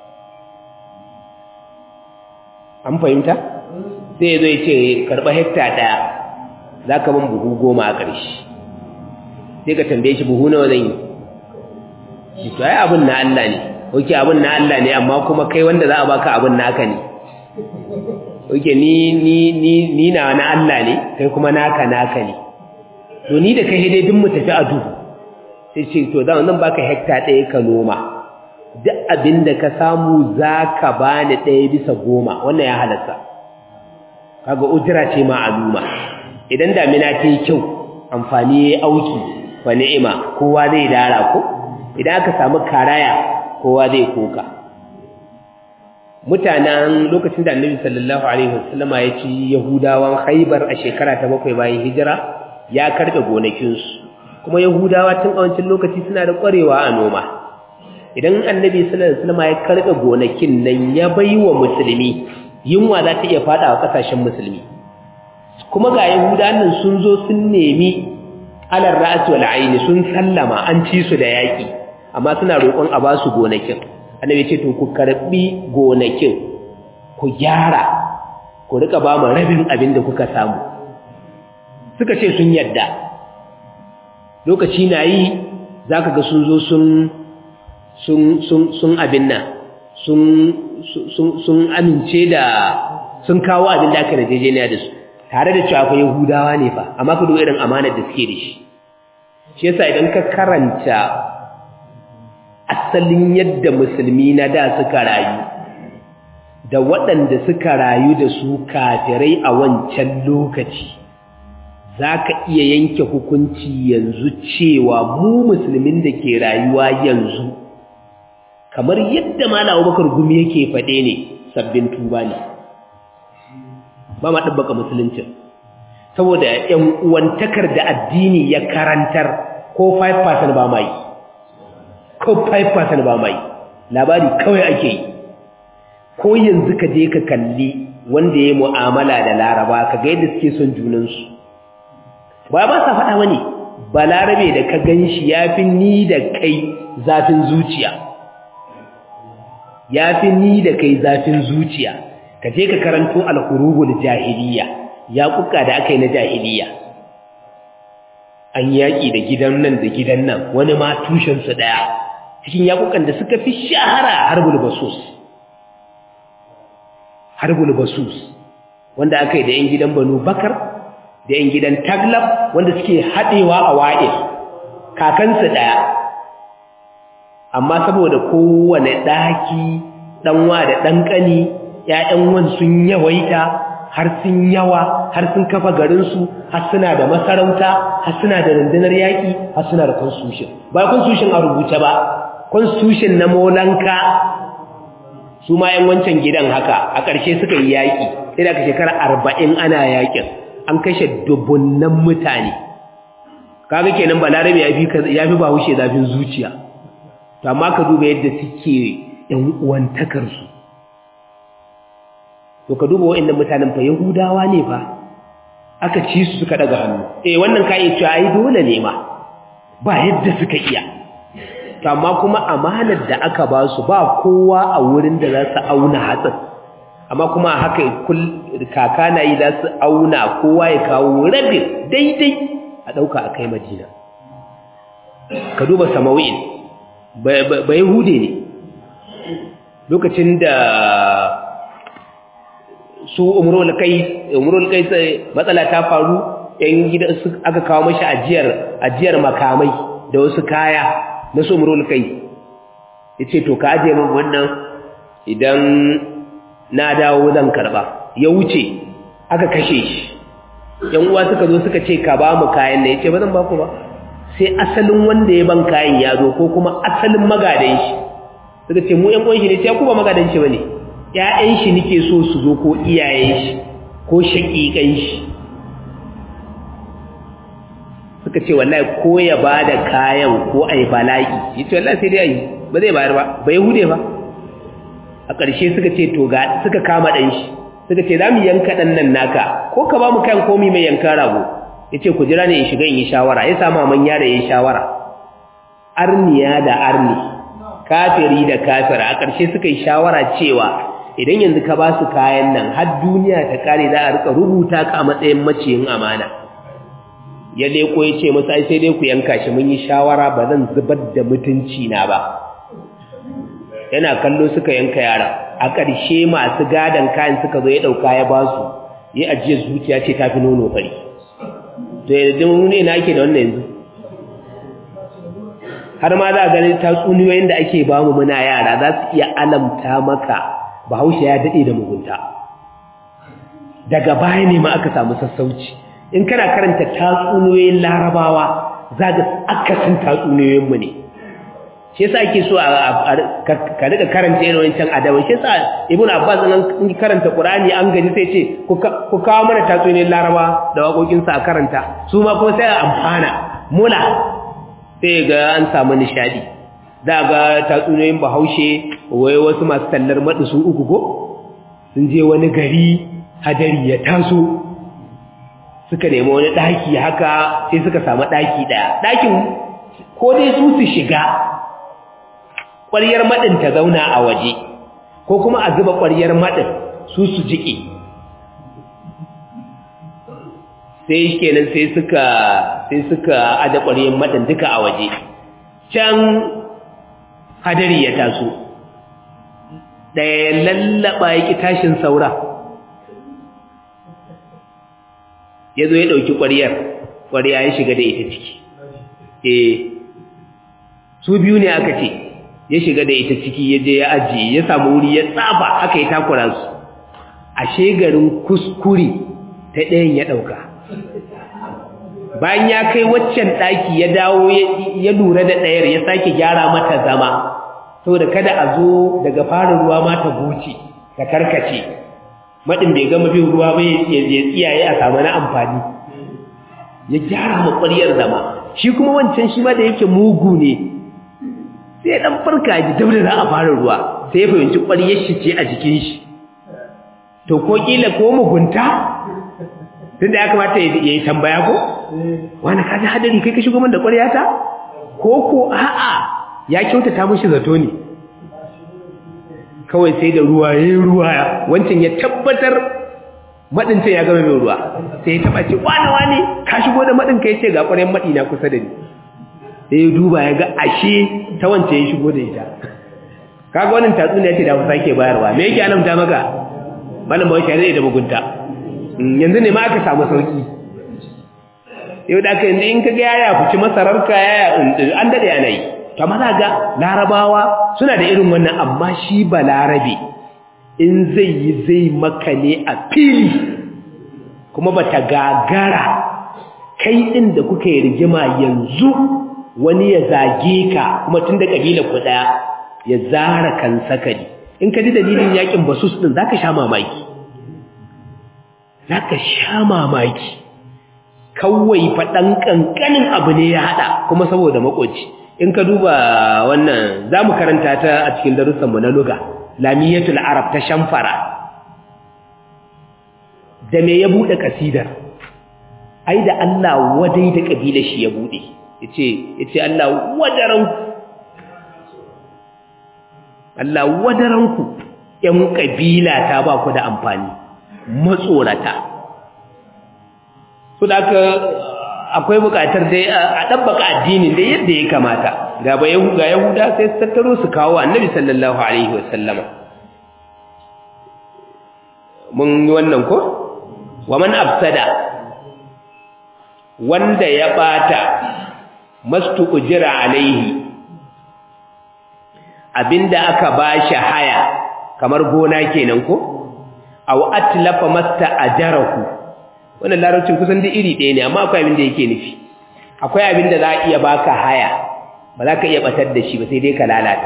an fahimta sai ya zo ya ce karɓa hekta ɗaya za ka ban buhu goma a ƙarshe sai ka tambaye shi buhu nawa zan yi to ai abin na Allah ne oke abin na Allah ne amma kuma kai wanda za a baka abin naka ne oke ni ni ni ni na na Allah ne kai kuma naka naka ne to ni da kai dai duk mu tafi a duhu sai ce to zan nan baka hekta ɗaya ka noma duk abin da ka samu za ka bani ɗaya bisa goma wannan ya halatta kaga ujira ce ma'aluma idan damina ta yi kyau amfani ya yi auki wa ni'ima kowa zai dara ko idan aka samu karaya kowa zai koka mutanen lokacin da annabi sallallahu alaihi wasallama ya ci yahudawan haibar a shekara ta bakwai bayan hijira ya karɓe gonakinsu kuma yahudawa tun a wancan lokaci suna da ƙwarewa a noma idan annabi sallallahu alaihi wasallama ya karɓe gonakin nan ya bai wa musulmi yunwa za ta iya faɗa wa ƙasashen musulmi kuma ga yahudawan nan sun zo sun nemi alar ra'as wal aini sun sallama an ci su da yaki amma suna roƙon a ba su gonakin annabi ce to ku karbi gonakin ku gyara ku rika ba mu rabin abin da kuka samu suka ce sun yadda lokaci na yi za ka ga sun zo sun abin nan sun amince da sun kawo abin da aka rajejeniya da su tare da cewa fa yahudawa ne fa amma ka irin amanar da suke da shi shi yasa idan ka karanta asalin yadda musulmi na da suka rayu da waɗanda suka rayu da su kafirai a wancan lokaci za ka iya yanke hukunci yanzu cewa mu musulmin da ke rayuwa yanzu kamar yadda Malam Abubakar Gumi yake faɗe ne sabbin tuba ne ba ma ɗabbaka musuluncin saboda ƴan uwantakar da addini ya karantar ko 5% ba mai ko 5% ba mai labari kawai ake yi ko yanzu ka je ka kalli wanda ya mu'amala da laraba ka ga yadda suke son junansu ba ba sa faɗa wani balarabe da ka gan shi ya fi ni da kai zafin zuciya ya fi ni da kai zafin zuciya ka je ka karanto alhurubul jahiliya ya kuka da aka yi na jahiliya an yaƙi da gidan nan da gidan nan wani ma tushensu ɗaya cikin yaƙukan da suka fi shahara harbul basus harbul basus wanda aka yi da 'yan gidan banu bakar da 'yan gidan taglab wanda suke haɗewa a wa'il kakansu ɗaya amma saboda kowane ɗaki ɗanwa da ɗanƙani ‘ya'yan wan sun yawaita har sun yawa har sun kafa garinsu har suna da masarauta har suna da rundunar yaƙi har suna da constitution ba constitution a rubuce ba constitution na molanka su ma ‘yan wancan gidan haka a ƙarshe suka yi yaƙi sai da aka shekara arba'in ana yaƙin an kashe dubunnan mutane kaga kenan balarabe ya fi ya fi bahaushe zafin zuciya to amma ka duba yadda suke yan uwantakar su to ka duba waɗannan mutanen fa yahudawa ne fa aka ci su suka daga hannu eh wannan kai cewa ai dole ne ma ba yadda suka iya to amma kuma amanar da aka ba su ba kowa a wurin da za su auna hatsin amma kuma haka kaka na yi za su auna kowa ya kawo rabin daidai a ɗauka a kai madina ka duba sama'u'in bai hude ne lokacin da su umarul kai matsala ta faru yan gida aka kawo mashi ajiyar ajiyar makamai da wasu kaya na su umarul kai ya ce to ka ajiye min wannan idan na dawo zan karba ya wuce aka kashe shi yan uwa suka zo suka ce ka ba mu kayan ne yace ba zan ba ku ba sai asalin wanda ya ban kayan ya zo ko kuma asalin magadan shi suka ce mu yan uwan shi ne sai ku ba magadan shi bane ƴaƴan shi nake so su zo ko iyayen shi ko shaƙiƙan shi suka ce wallahi ko ya bada kayan ko ai bala'i yace wallahi sai dai ayi ba zai bayar ba bai hude ba a ƙarshe suka ce to ga suka kama ɗan shi suka ce za mu yanka ɗan nan naka ko ka ba mu kayan komi mai yankan rago ya ce ku jira ne in shiga in yi shawara ya samu man yara ya yi shawara arniya da arni kafiri da kafira a ƙarshe suka yi shawara cewa idan yanzu ka ba su kayan nan har duniya ta kare za a rika rubuta ka a matsayin maciyin amana ya leko ya ce musu ai sai dai ku yanka shi mun yi shawara ba zan zubar da mutunci na ba yana kallo suka yanka yara a ƙarshe masu gadon kayan suka zo ya ɗauka ya ba su ya ajiye zuciya ce ta fi nono fari to yadda mu ne na ake da wannan yanzu har ma za a gani tatsuniyoyin da ake ba mu muna yara za su iya alamta maka bahaushe ya daɗe da mugunta daga baya ne ma aka samu sassauci in kana karanta tatsuniyoyin larabawa za ga akasin tatsuniyoyinmu ne shi yasa ake so ka rika karanta irin wancan adaban shi yasa ibn abbas nan in karanta qur'ani an gaji sai ce ku kawo mana tatsuniyar laraba da waƙoƙin sa a karanta su ma kuma sai a amfana mula sai ga an samu nishadi da ga tatsuniyoyin bahaushe wai wasu masu tallar maɗi su uku ko sun je wani gari hadari ya taso suka nemi wani ɗaki haka sai suka samu ɗaki ɗaya ɗakin ko dai su su shiga ƙwaryar maɗin ta zauna a waje ko kuma a zuba ƙwaryar maɗin su su jiƙe sai kenan sai suka sai suka ada ƙwaryar maɗin duka a waje can hadari ya taso ɗaya lallaba ya ƙi tashin saura ya zo ya ɗauki ƙwariyar ƙwariya ya shiga da ita ciki eh su biyu ne aka ce ya shiga da ita ciki ya je ya ajiye ya samu wuri ya tsafa aka yi takura su ashe garin kuskure ta ɗayan ya ɗauka bayan ya kai waccan ɗaki ya dawo ya lura da ɗayar ya sake gyara mata zama saboda kada a zo daga fara ruwa ma ta goce ta karkace maɗin bai gama bin ruwa ba ya tsiyaye a samu na amfani ya gyara makwariyar zama shi kuma wancan shi ma da yake mugu ne sai ɗan farka ji dab da za a fara ruwa sai ya fahimci ƙwariyar shi ce a jikin shi to ko ƙila ko mugunta tunda ya kamata ya yi tambaya ko wani kaji hadari kai ka shigo min da ƙwaryata ko ko a'a ya kyautata mishi zato ne kawai sai da ruwa ya yi ruwa wancan ya tabbatar maɗinta ya gama mai ruwa sai ya taɓa ce wane wane ka shigo da maɗinka ya ce ga ƙwaryen maɗi na kusa da ni sai ya duba ya ga ashe ta wancan ya shigo da ita kaga wannan tatsuniya ce da ku sake bayarwa me yake alamta maka malam bawai shari'a da mugunta yanzu ne ma aka samu sauki yau da aka yanzu in ka ga yaya fici masararka yaya an daɗe yana yi to maza ga larabawa suna da irin wannan amma shi ba larabe in zai yi zai maka ne a fili kuma ba ta gagara kai ɗin da kuka yi rigima yanzu wani ya zage ka kuma tun da ƙabilar ku ɗaya ya zara kan sakari in ka ji dalilin yakin basus ɗin za ka sha mamaki za ka sha mamaki kawai faɗan ƙanƙanin abu ne ya haɗa kuma saboda makoci in ka duba wannan za mu karanta ta a cikin darussanmu na luga lamiyatul arab ta shamfara da me ya buɗe ƙasidar ai da Allah wadai da ƙabilar shi ya buɗe yace yace Allah wadaranku Allah wadaranku ƴan ƙabila ta ba ku da amfani matsorata su da akwai buƙatar dai a ɗabbaka addini dai yadda ya kamata ga ba ga yahuda sai su tattaro su kawo annabi sallallahu alaihi wasallama mun yi wannan ko wa man afsada wanda ya bata mastu ujira alaihi abinda aka bashi haya kamar gona kenan ko aw atlafa masta ajarahu wannan larabcin kusan da iri ɗaya ne amma akwai abin da yake nufi akwai abin da za a iya baka haya ba za ka iya batar da shi ba sai dai ka lalata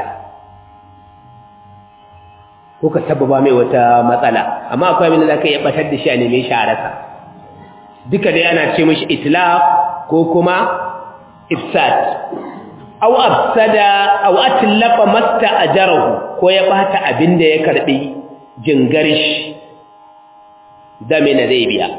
ko ka sababa mai wata matsala amma akwai abin da za ka iya batar da shi a neme shi a rasa duka dai ana ce mashi itlaq ko kuma ifsad aw afsada aw atlafa masta ajarahu ko ya bata abin da ya karbi jingarish damina zai biya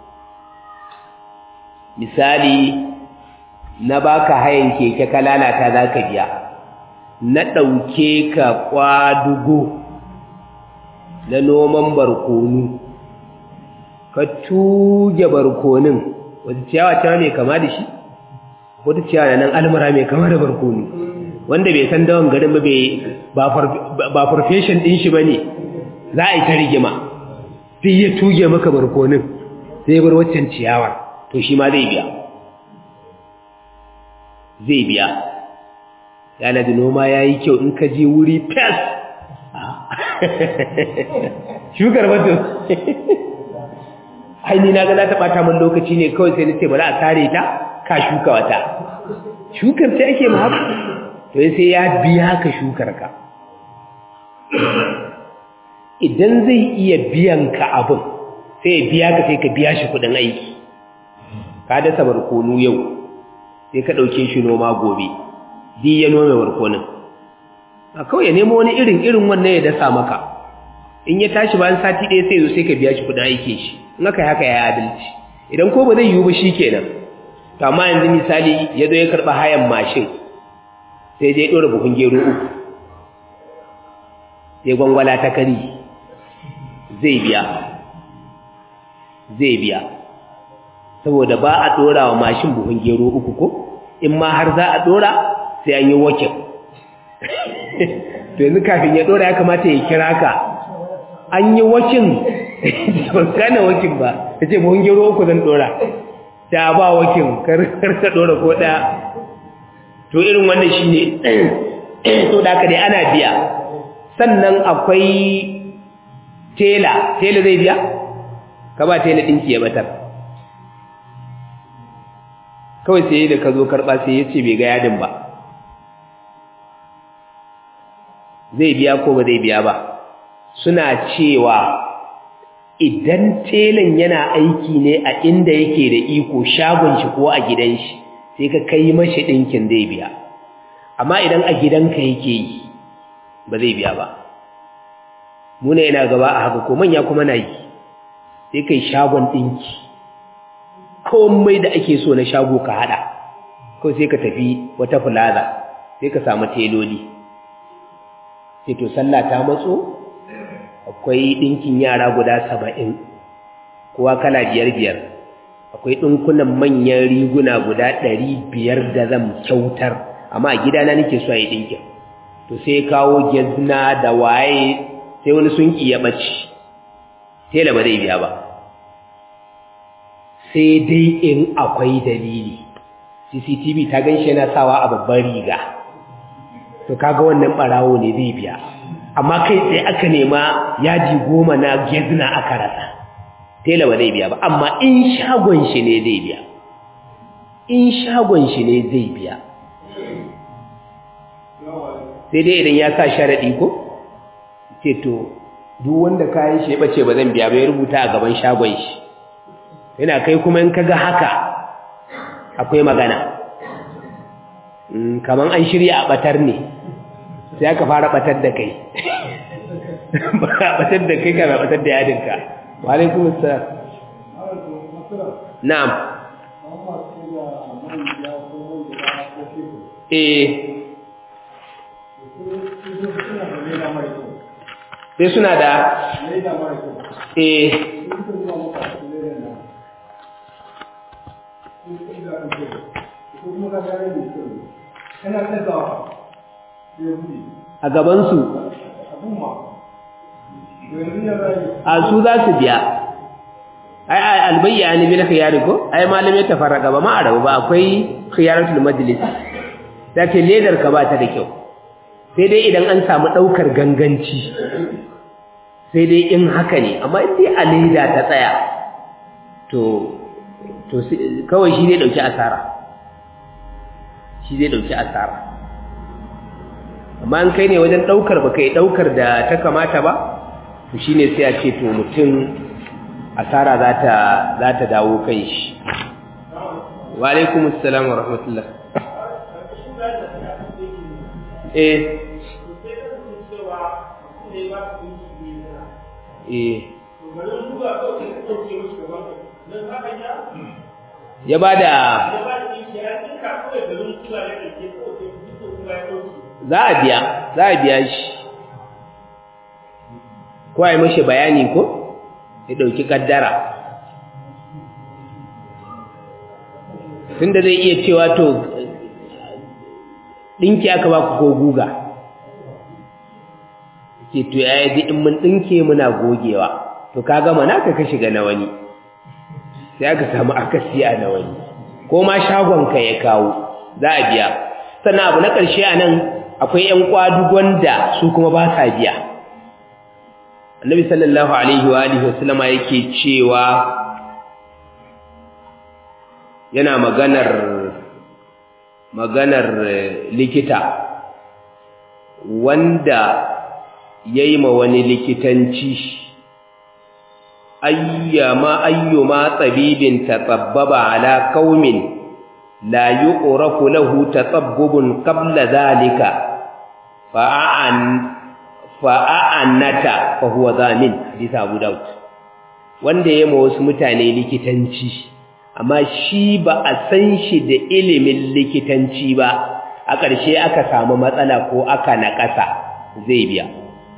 misali na baka hayan keke ka lalata zaka biya na dauke ka kwadugo na noman barkonu ka tuge barkonin wata ciyawa ta mai kama da shi wata ciyawa nan almara mai kama da barkonu wanda bai san dawon garin ba ba profession din shi bane za a yi ta rigima sai ya tuge maka barkonin sai bar waccan ciyawa to shi ma zai biya zai biya yana da noma ya yi kyau in ka je wuri fes shukar mutum haini na gana ta ɓata min lokaci ne kawai sai nace bari a tare ta ka shuka wata shukar ta ake ma haka to sai ya biya ka shukar ka idan zai iya biyan ka abin sai ya biya ka sai ka biya shi kudin aiki ka dasa barkonu yau sai ka ɗauke shi noma gobe di ya nome barkonin a kawai ya nemo wani irin irin wannan ya dasa maka in ya tashi bayan sati ɗaya sai zo sai ka biya shi kudin aiki shi in aka yi haka ya adalci idan ko ba zai yiwu ba shi kenan to amma yanzu misali ya zo ya karɓa hayan mashin sai dai ɗora buhun gero uku sai gwangwala ta kari zai biya zai biya saboda ba a ɗora wa mashin buhun gero uku ko in ma har za a ɗora sai an yi wakin to yanzu kafin ya dora ya kamata ya kira ka an yi wakin ban gane wakin ba ta ce mun gero uku zan dora ta ba wakin kar ka dora ko ɗaya to irin wannan shi ne to da aka dai ana biya sannan akwai tela tela zai biya ka ba tela ɗinki ya batar kawai sai da ka zo karɓa sai ya ce bai ga yadin ba zai biya ko ba zai biya ba suna cewa idan telan yana aiki ne a inda yake da iko shagon shi ko a gidan shi sai ka kai mashi ɗinkin zai biya amma idan a gidanka yake yi ba zai biya ba muna yana gaba a haka ko manya kuma na yi sai kai shagon ɗinki komai da ake so na shago ka haɗa kawai sai ka tafi wata fulaza sai ka samu teloli sai to sallah ta matso akwai ɗinkin yara guda saba'in kowa kala biyar biyar akwai ɗinkunan manyan riguna guda ɗari biyar da zan kyautar amma a gidana nake so a yi ɗinkin to sai kawo gezna da waye sai wani sun ya ɓace tela ba zai biya ba sai dai in akwai dalili cctv ta gan shi yana sawa a babban riga to kaga wannan ɓarawo ne zai biya amma kai sai aka nema yaji goma na gezna aka rasa tela ba zai biya ba amma in shagon shi ne zai biya in shagon shi ne zai biya sai dai idan ya sa sharaɗi ko ce to duk wanda kayan shi ya ɓace ba zan biya ba ya rubuta a gaban shagon shi yana kai kuma in kaga haka akwai magana kaman an shirya a ɓatar ne sai aka fara ɓatar da kai ba a ɓatar da kai ka ba ɓatar da yadinka wa alaikum assalam na'am eh sai suna da eh a gabansu a su za su biya ai ai albayya ne bil khiyari ko ai malamai ta faraka ba ma arabu ba akwai khiyaratul majlis zake ledar ka ba ta da kyau sai dai idan an samu daukar ganganci sai dai in haka ne amma in dai a leda ta tsaya to to kawai shi zai dauki asara shi zai dauki asara amma an kai ne wajen daukar baka yi daukar da ta kamata ba to shine sai a ce to mutum asara za ta za ta dawo kan shi wa alaikum assalam wa rahmatullah eh eh ya ba da za a biya za a biya shi ko a yi mashi bayani ko ya ɗauki ƙaddara tunda zai iya cewa to ɗinki aka ba ku ko guga ke to ya yi in mun ɗinke muna gogewa to ka gama naka ka shiga na wani sai aka samu akasi a na wani ko ma shagonka ya kawo za a biya sannan abu na ƙarshe a nan akwai ‘yan kwadugon da su kuma ba sa biya annabi sallallahu alaihi wa alihi wasallama yake cewa yana maganar maganar likita wanda ya yi ma wani likitanci ayyama ayyuma tsabibin tatsabbaba ala kaumin la yuqrafu lahu tatsabbubun qabla dhalika fa'an fa'annata fa huwa zamin hadisi Abu Dawud wanda ya ma wasu mutane likitanci amma shi ba a san shi da ilimin likitanci ba a ƙarshe aka samu matsala ko aka naƙasa zai biya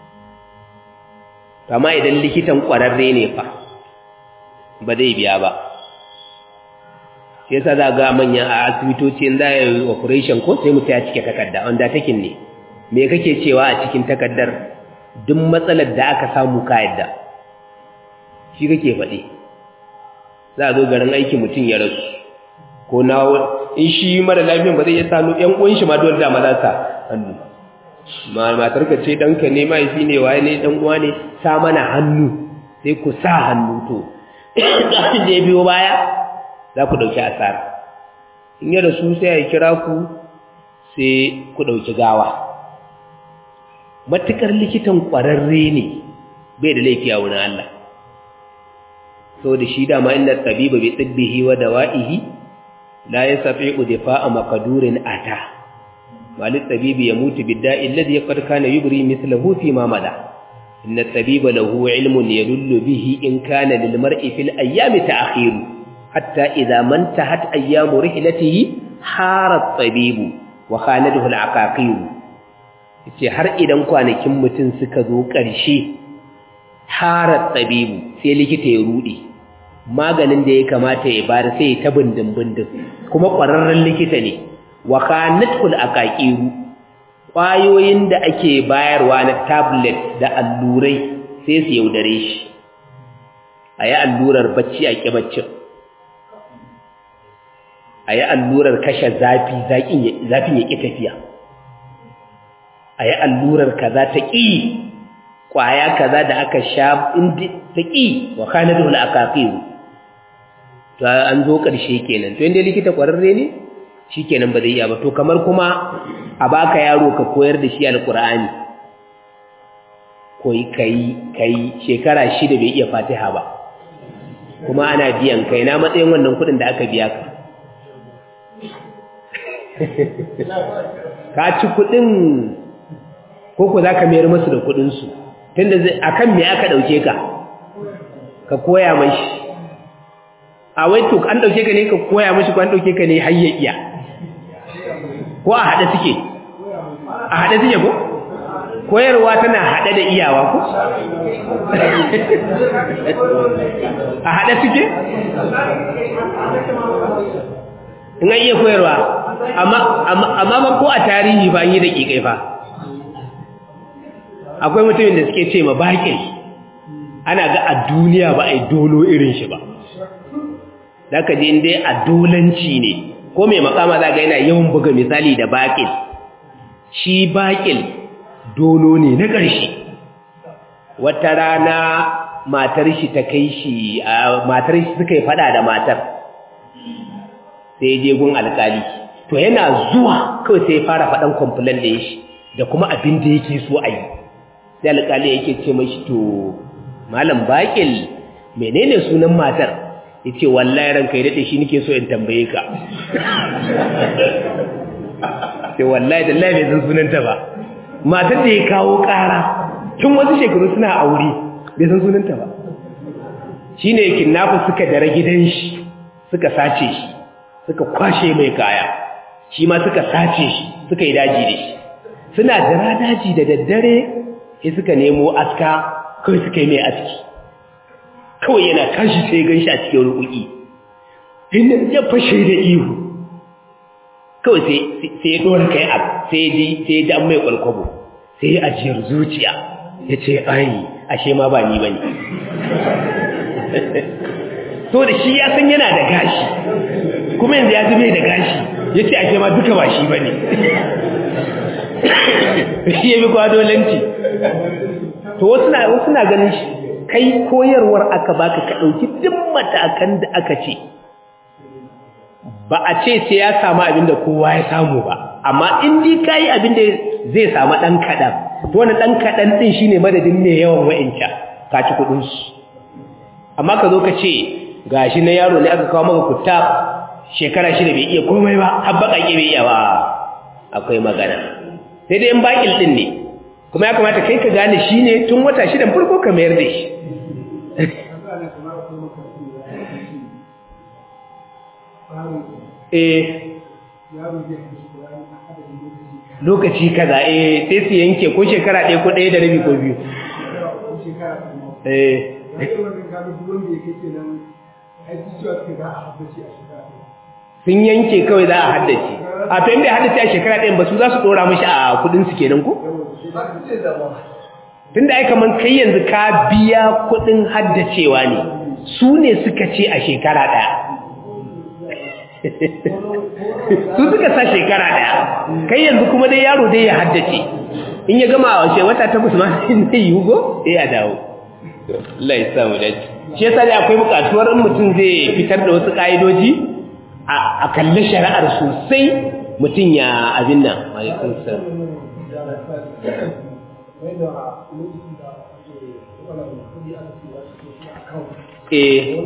amma idan likitan ƙwararre ne fa ba zai biya ba shi yasa za ga manya a asibitoci in za a yi operation ko sai mutum ya cike takarda wanda takin ne me kake cewa a cikin takardar duk matsalar da aka samu ka yadda shi kake faɗi za a zo garin aiki mutum ya rasu ko na in shi mara lafiyan ba zai iya sanu ƴan uwan shi ma dole da maza sa hannu ma matar ka ce danka ne mahaifi ne waye ne dan uwa ne sa mana hannu sai ku sa hannu to da ya biyo baya za ku ɗauki asara in yi rasu sai ya kira ku sai ku ɗauki gawa matuƙar likitan ƙwararre ne bai da laifi a wurin Allah sau da shi dama inda tabiba bai tsibbihi wa dawa'ihi la ya safi udifa a makadurin ata malin tabibi ya mutu bidda illadi ya ƙarƙa na yubri mislahu fi mamada inna tabiba lahu ilmun ya lullu bihi in kana lil mar'i fil ayyami ta'khiru hatta idza man tahat ayyamu rihlatihi hara tabibu wa khanadahu al-aqaqir yace har idan kwanakin mutum suka zo ƙarshe hara tabibu sai likita ya rude maganin da ya kamata ya bada sai ta bindin bindin kuma ƙwararren likita ne wa khanadahu al-aqaqir kwayoyin da ake bayarwa na tablet da allurai sai su yaudare shi ayi allurar bacci a kibaccin a yi allurar kashe zafi zafin ya ƙi tafiya a yi allurar kaza ta ƙi ƙwaya kaza da aka sha inda ta ƙi wa kanar da akafiru to an zo ƙarshe kenan to inda likita ƙwararre ne shi kenan ba zai iya ba to kamar kuma a baka yaro ka koyar da shi alƙur'ani koyi kai kai shekara shida bai iya fatiha ba kuma ana biyan kai na matsayin wannan kuɗin da aka biya ka ka ci kudin koko za ka mayar masu da kudinsu tunda a kan me aka ɗauke ka ka koya mashi a wai to an ɗauke ka ne ka koya mashi ko an ɗauke ka ne hayyayya ko a haɗe suke a haɗe suke ko koyarwa tana haɗe da iyawa ko a haɗe suke in an iya koyarwa amma ba ko a tarihi ba yi da ƙiƙai fa akwai mutumin da suke ce ma baƙin ana ga a duniya ba a yi dolo irin shi ba da ka je dai a dolanci ne ko mai makama za ga yana yawan buga misali da baƙin shi baƙin dolo ne na ƙarshe wata rana matar shi ta kai shi matar shi suka yi fada da matar sai je gun alƙali to yana zuwa kawai sai ya fara faɗan complaint da shi da kuma abin da yake so a yi sai alƙali yake ce mashi to malam baƙil menene sunan matar ya ce wallahi ranka ya daɗe shi nake so in tambaye ka sai wallahi da lai bai san sunanta ba matar da ya kawo ƙara tun wasu shekaru suna aure bai san sunanta ba shi ne kidnappers suka dare gidan shi suka sace shi suka kwashe mai kaya shi ma suka sace shi suka yi daji da shi suna jira daji da daddare sai suka nemo aska kawai suka yi mai aski kawai yana tashi sai gan shi a cikin rukuki inda ya fashe da ihu kawai sai ya dora kai abu sai ya ji sai ya ji an mai kwalkwabo sai ya ajiyar zuciya ya ce ai ashe ma ba ni ba ne so da shi ya san yana da gashi kuma yanzu ya zube da gashi ya ce ashe ma duka ba shi ba ne shi ya bi kwadolanci to wasu na ganin shi kai koyarwar aka baka ka ɗauki duk matakan da aka ce ba a ce sai ya samu abin da kowa ya samu ba amma in dai ka yi abin da zai samu ɗan kaɗan to wani ɗan kaɗan ɗin shi ne madadin mai yawan wa'inca ka ci kuɗinsu amma ka zo ka ce ga shi na yaro ne aka kawo maka kuta shekara shida bai iya komai ba har baƙaƙe bai iya ba akwai magana sai dai in baƙil ɗin ne kuma ya kamata kai ka gane shi ne tun wata shidan farko ka mayar da shi eh lokaci kaza eh sai su yanke ko shekara ɗaya ko ɗaya da rabi ko biyu eh sun yanke kawai za a haddace a to inda ya haddace a shekara ɗayan ba su za su ɗora mashi a kuɗinsu kenan ko? tunda ai kaman kai yanzu ka biya kuɗin haddacewa ne su ne suka ce a shekara ɗaya su suka sa shekara ɗaya kai yanzu kuma dai yaro dai ya haddace in ya gama a wace wata takwas ma zai yi hugo sai ya dawo Allah ya samu dace shi yasa dai akwai buƙatuwar in mutum zai fitar da wasu ƙa'idoji a kalli shari'ar sosai mutum ya abin nan alaikun salam eh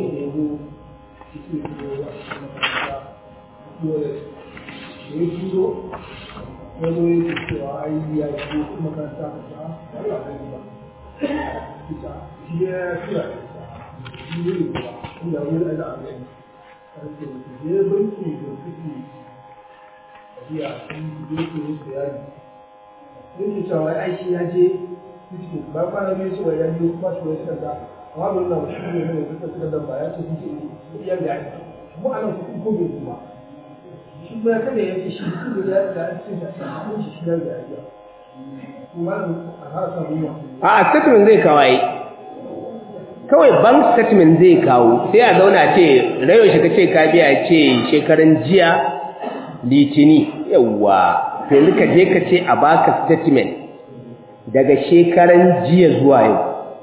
Yin cewa aiki ya je ba kwana biyu cewa ya biyu kuma shi wani kanta amma ba nuna shi ne ne suka suka dan ba ya ce sun ce iya da aiki mu ana kuɗi ko bai kuma shi kuma kada ya ce shi su da ya da an ce da shi shi shi da ya yi kuma a har samu a statement zai kawai kawai bank statement zai kawo sai a zauna ce rayo shi kace ka biya ce shekaran jiya litini yawa to yanzu ka je ka ce a baka statement daga shekaran jiya zuwa yau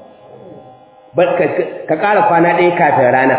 ka ƙara kwana ɗaya kafin rana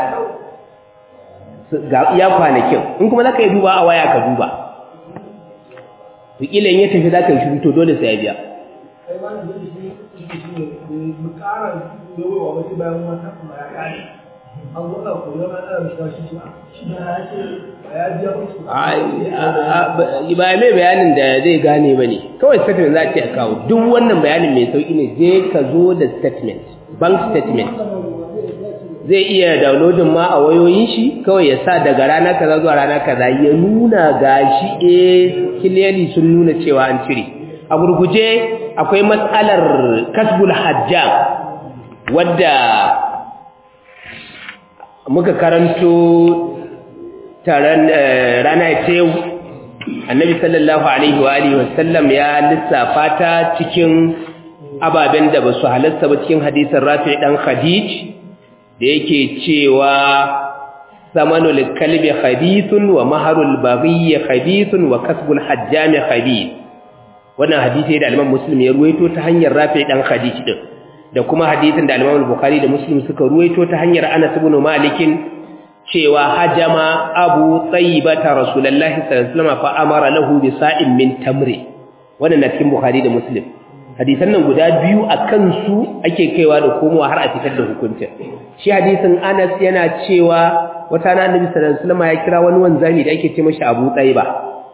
ga iya kwanakin in kuma za ka yi duba a waya ka duba tukila in ya tafi za ka yi shuru to dole sai ya biya kai ma da shi shi shi ne mu ƙara yawa wasu bayan wata kuma ya ƙare an gwada ko yana da shi shi shi ya ce ya biya kuɗi ba mai bayanin da zai gane ba ne kawai statement za a ce a kawo duk wannan bayanin mai sauƙi ne je ka zo da statement bank statement zai iya downloadin ma a wayoyin shi kawai ya sa daga rana kaza zuwa rana kaza ya nuna gashi eh clearly sun nuna cewa an cire a gurguje akwai matsalar kasbul hajjam wadda muka karanto taron rana ta yau annabi sallallahu alaihi wa alihi wasallam ya lissafa ta cikin ababen da ba su halasta ba cikin hadisin rafi dan khadij da yake cewa samanul kalbi khabithun wa maharul baghi khabithun wa kasbul hajjami khabith wannan hadisi da Imam Muslim ya ruwaito ta hanyar Rafi dan Khadij din da kuma hadisin da Imam Bukhari da Muslim suka ruwaito ta hanyar Anas ibn Malik cewa hajama Abu Tayyibah Rasulullahi sallallahu alaihi wasallam fa amara lahu bi sa'in min tamri wannan na cikin Bukhari da Muslim hadisan nan guda biyu akan su ake kaiwa da komowa har a fitar da hukuncin shi hadisin Anas yana cewa wata na Annabi sallallahu alaihi wasallam ya kira wani wanzami da ake ce mashi Abu Tayyibah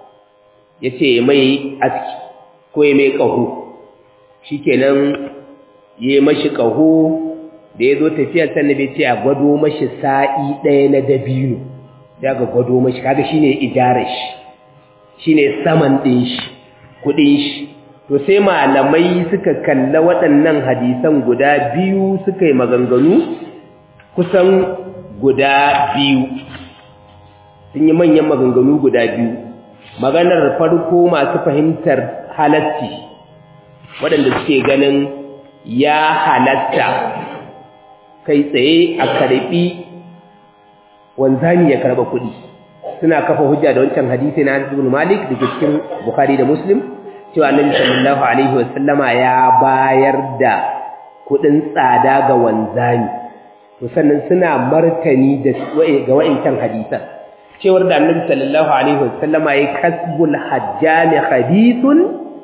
yace mai aski ko ya mai ƙaho shi kenan ya yi mashi ƙaho da ya zo tafiya sannan bai ce a gwado mashi sa'i ɗaya na dabino ya ga gwado mashi kaga shi ne ijarar shi shi ne saman ɗin shi kuɗin shi to sai malamai suka kalla waɗannan hadisan guda biyu suka yi maganganu kusan guda biyu sun yi manyan maganganu guda biyu maganar farko masu fahimtar halatti waɗanda suke ganin ya halatta kai tsaye a karɓi wanzani ya karɓa kuɗi suna kafa hujja da wancan hadisi na Anas ibn Malik da cikin Bukhari da Muslim cewa Annabi sallallahu alaihi wasallama ya bayar da kuɗin tsada ga wanzani to sannan suna martani da ga wa'incan hadisan cewar da Annabi sallallahu alaihi wasallama ya kasbul hajjami hadithun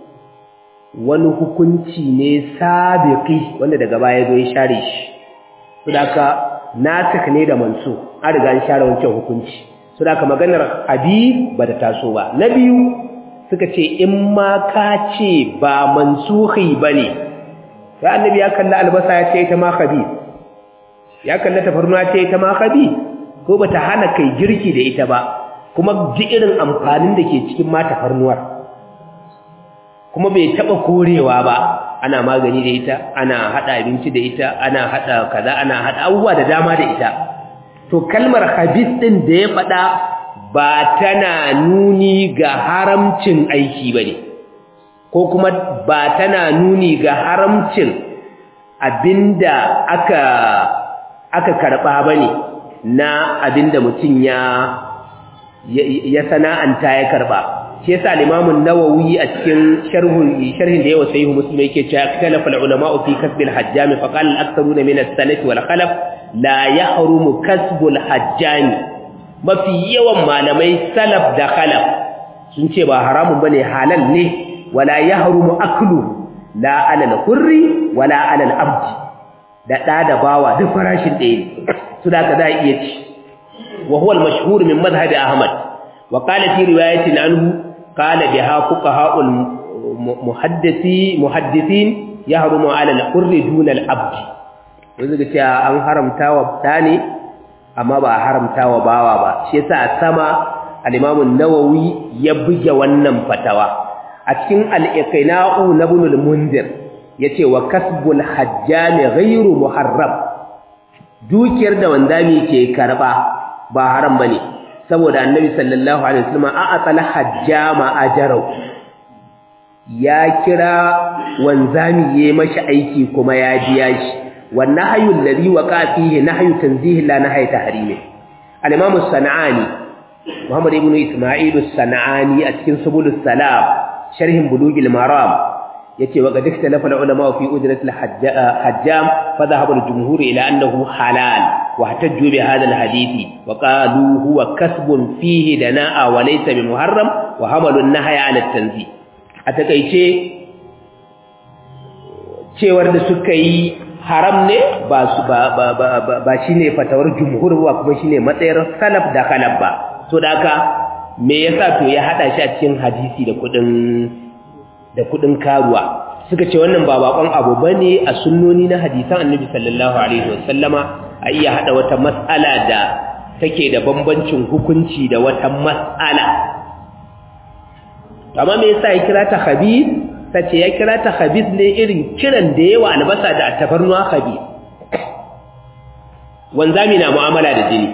wani hukunci ne sabiqi wanda daga baya zo ya share shi saboda nasikh ne da mansu an riga an share wancan hukunci saboda maganar hadith ba da taso ba na biyu suka ce in ma ka ce ba mansuhi bane sai annabi ya kalla albasa ya ce ita ma khabith ya kalla tafarnuwa ce ita ma khabith ko bata hana kai girki da ita ba kuma ji irin amfanin da ke cikin ma tafarnuwar kuma bai taba korewa ba ana magani da ita ana hada abinci da ita ana hada kaza ana hada abubuwa da dama da ita to kalmar habis din da ya fada ba tana nuni ga haramcin aiki bane ko kuma ba tana nuni ga haramcin abinda aka aka karba bane na abinda mutum ya ya sana'anta ya karba shi yasa al-Imam an-Nawawi a cikin sharhin sharhin da yawa sahih Muslim yake cewa ikhtalafa al-ulama fi kasb al-hajjam fa qala al-aktharuna min as-salaf wal khalaf la yahrumu kasb al-hajjam mafi yawan malamai salaf da khalaf sun ce ba haramun bane halal ne wala yahrumu aklu la ala al-hurri wala ala al-abd da da da bawa duk farashin ɗaya ne su da ka za iya ci wa huwa al-mashhur min madhhab Ahmad wa qala fi riwayatin anhu قال بها فقهاء المحدثي محدثين يحرم على الحر دون العبد wanda ce an haramta wa dani amma ba haramta wa bawa ba shi yasa a sama al-Imam an-Nawawi ya buge wannan fatawa a cikin al-Iqna'u na Ibn al-Munzir yace wa kasbul hajjam ghayru muharram dukiyar da wandami ke karba ba haram bane saboda annabi sallallahu alaihi wasallam a atsala hajjama ajrau ya kira wanzami yayi mashi aiki kuma ya biya shi wan nahyu alladhi waqa fihi nahyu tanzih la nahyu tahrim al-imam as-sanani muhammad ibn isma'il as-sanani a cikin subulus salam sharhin bulugil maram yace wa qad ikhtalafa al-ulama fi ujrat al-hajjam fa dhahaba al-jumhur ila annahu halal wa ihtajju bi hadha al-hadith wa qalu huwa kasbun fihi dana'a wa laysa bi muharram wa hamalu an-nahya 'ala at-tanzih a takeice cewar da suka yi haram ne ba su ba ba ba ba shine fatawar jumhur ba kuma shine matsayar salaf da khalaf ba to da haka me yasa to ya hada shi a cikin hadisi da kudin da kudin karuwa suka ce wannan ba bakon abu bane a sunnoni na hadisan annabi sallallahu alaihi wasallama a iya hada wata mas'ala da take da bambancin hukunci da wata mas'ala amma me yasa ya kira ta khabith tace ya kira ta khabith ne irin kiran da yawa albasa da tafarnuwa khabith wanzami na mu'amala da jini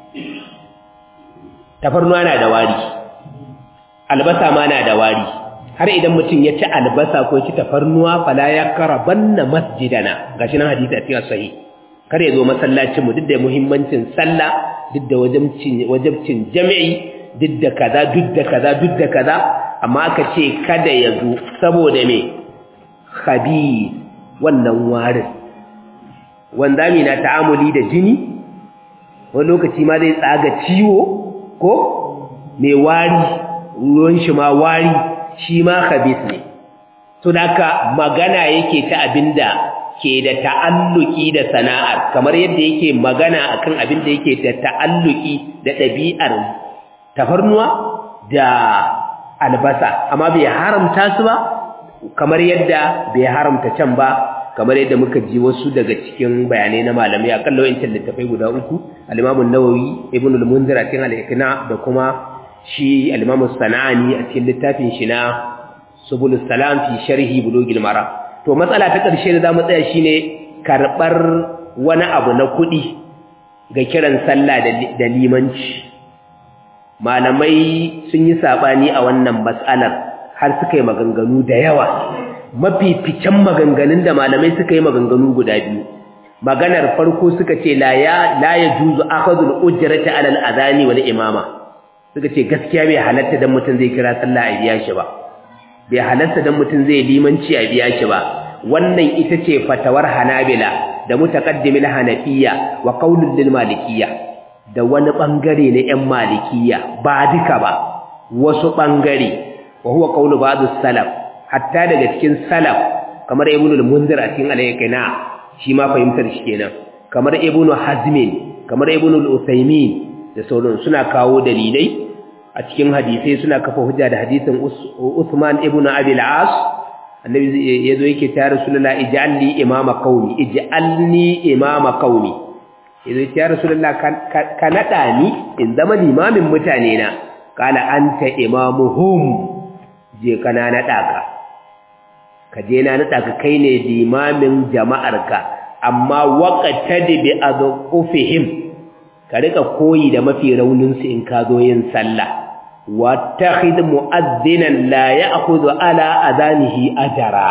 tafarnuwa na da wari albasa ma na da wari har idan mutum ya ci albasa ko ci tafarnuwa fala ya karabanna masjidana gashi nan hadisi a cikin sahih kar ya zo masallacin mu duk da muhimmancin sallah duk da wajibcin wajibcin jami'i duk da kaza duk da kaza duk da kaza amma aka ce kada ya zo saboda me khabir wannan warin wanzami na ta'amuli da jini wani lokaci ma zai tsaga ciwo ko mai wari ruwan shi ma wari shi ma khabis ne to haka magana yake ta abinda ke da ta'alluki da sana'ar kamar yadda yake magana akan abinda yake da ta'alluki da ɗabi'ar tafarnuwa da albasa amma bai haramta su ba kamar yadda bai haramta can ba kamar yadda muka ji wasu daga cikin bayanai na malamai akalla wayancin littafai guda uku al-Imam an-Nawawi Ibn al-Munzir a cikin al-Iqna da kuma shi al-Imam sanani a cikin littafin shi na Subul Salam fi sharhi Bulughil Mara to matsala ta ƙarshe da zamu tsaya shine karbar wani abu na kuɗi ga kiran sallah da limanci malamai sun yi sabani a wannan mas'alar har suka yi maganganu da yawa mafi ficen maganganun da malamai suka yi maganganu guda biyu maganar farko suka ce la ya la yajuzu akhadul ujrati ala al-adani wal imama suka ce gaskiya bai halatta dan mutun zai kira sallah a biya shi ba bai halatta dan mutun zai limanci a biya shi ba wannan ita ce fatawar hanabila da mutaqaddimil hanafiya wa qaulul lil malikiyya da wani bangare na ƴan malikiyya ba duka ba wasu bangare wa huwa qaulu ba'd salaf hatta daga cikin salaf kamar ibnul munzir a cikin al-yaqina shi ma fahimtar shi kenan kamar ibnu hazmin kamar ibnul usaymin da sauran suna kawo dalilai a cikin hadisai suna kafa hujja da hadisin Uthman ibn Abi al-As annabi yazo yake ta rasulullah ij'alni imama qaumi ij'alni imama qaumi yazo ya rasulullah ka nada ni in zama limamin mutane na kala anta imamuhum je kana nada ka ka je na nada ka kai ne limamin jama'arka amma waqtadi bi adqufihim ka rika koyi da mafi raunin su in ka zo yin sallah wattakhid mu'adhdhinan la ya'khudhu ala adanihi ajra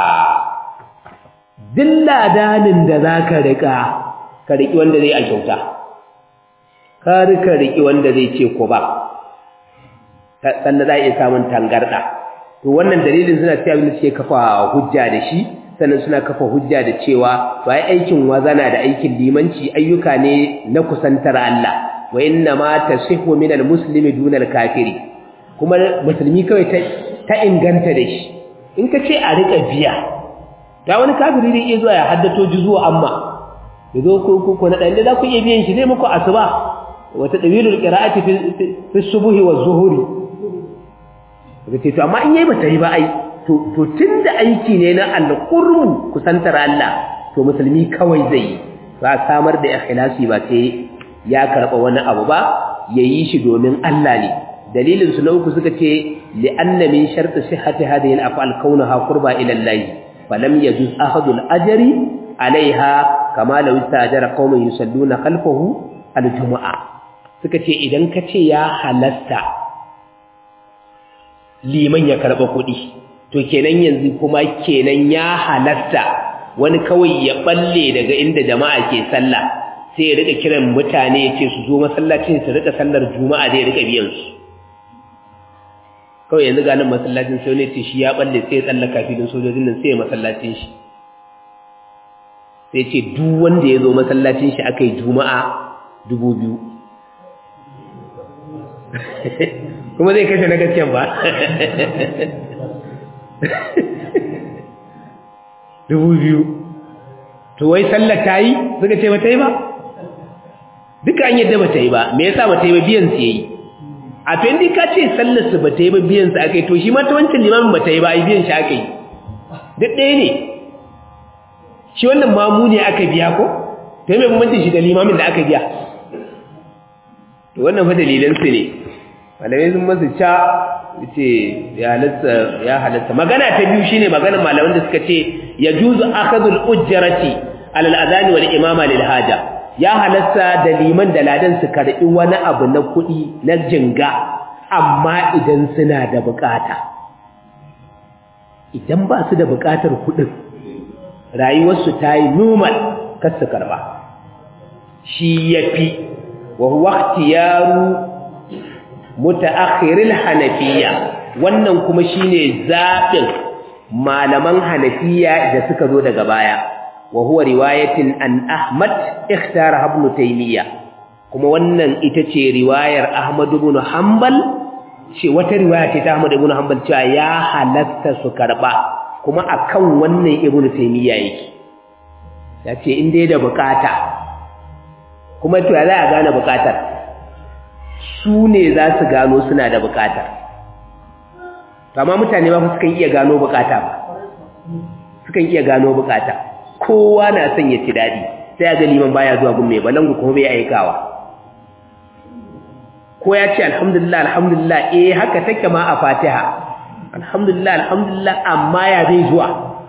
dilladanin da zaka rika ka riki wanda zai a kyauta ka rika riki wanda zai ce ko ba sannan za a iya samun tangarda to wannan dalilin suna cewa abin da suke kafa hujja da shi sannan suna kafa hujja da cewa to ai aikin wazana da aikin limanci ayyuka ne na kusantar Allah wa inna ma tasihu min almuslimi duna alkafiri kuma musulmi kawai ta ta inganta da shi in ka ce a rika biya da wani kafiri zai iya zuwa ya haddato juzuwa amma yazo ko ko na dan da ku iya biyan shi zai muku asuba wata dawilul qira'ati fi fi subuhi wa zuhuri kace to amma in yayi bata yi ba ai to to tunda aiki ne na alqurbu kusantar Allah to musulmi kawai zai ba samar da ikhlasi ba sai ya karba wani abu ba yayi shi domin Allah ne dalilin su na uku suka ce li'anna min shartu sihhati hadhihi al-af'al kaunaha qurba ila Allah falam yajuz ahadu al-ajri alaiha kama law istajara qauman yusalluna khalfahu al-jumu'a suka ce idan ka ce ya halasta liman ya karɓa kuɗi to kenan yanzu kuma kenan ya halasta wani kawai ya balle daga inda jama'a ke sallah sai ya rika kiran mutane ya ce su zo masallacin su rika sallar juma'a da ya rika biyan su kawai yanzu ganin masallacin sai ne ce shi ya balle sai ya tsallaka filin sojojin nan sai ya masallacin shi sai ce duk wanda ya zo masallacin shi aka yi juma'a dubu biyu kuma zai kashe na gaskiyan ba dubu biyu to wai sallar ta yi suka ce ba ta yi ba duka an yadda ba ta yi ba me yasa ba ta yi ba biyan su yayi a to indai ka ce sallar su ba ta yi ba biyan su aka yi to shi ma ta wancan limamin ba ta yi ba ai biyan shi aka yi duk ɗaya ne shi wannan mamu ne aka biya ko to yi mai bambancin shi da limamin da aka biya to wannan fa dalilan su ne malamai sun masu ca ce ya halatta magana ta biyu shine maganar malaman da suka ce ya juzu akhadul ujjarati alal adani wal imama lil haja ya halatta da liman da ladan su karbi wani abu na kuɗi na jinga amma idan suna da bukata idan ba su da bukatar kuɗin rayuwarsu ta yi normal kar su karba shi yafi wa huwa ikhtiyaru mutaakhiril hanafiya wannan kuma shine zabin malaman hanafiya da suka zo daga baya wa huwa riwayatin an ahmad ikhtara ibn taymiya kuma wannan ita ce riwayar ahmad ibn hanbal ce wata riwaya ce ta ahmad ibn hanbal cewa ya halatta su karba kuma akan wannan ibn taymiya yake yace in dai da bukata kuma to za a gane bukatar su ne za su gano suna da bukata amma mutane ba sukan iya gano bukata ba sukan iya gano bukata kowa na son ya ci daɗi sai ga liman baya zuwa gun mai balangu kuma bai aikawa ko ya ce alhamdulillah alhamdulillah eh haka take ma a fatiha alhamdulillah alhamdulillah amma ya bai zuwa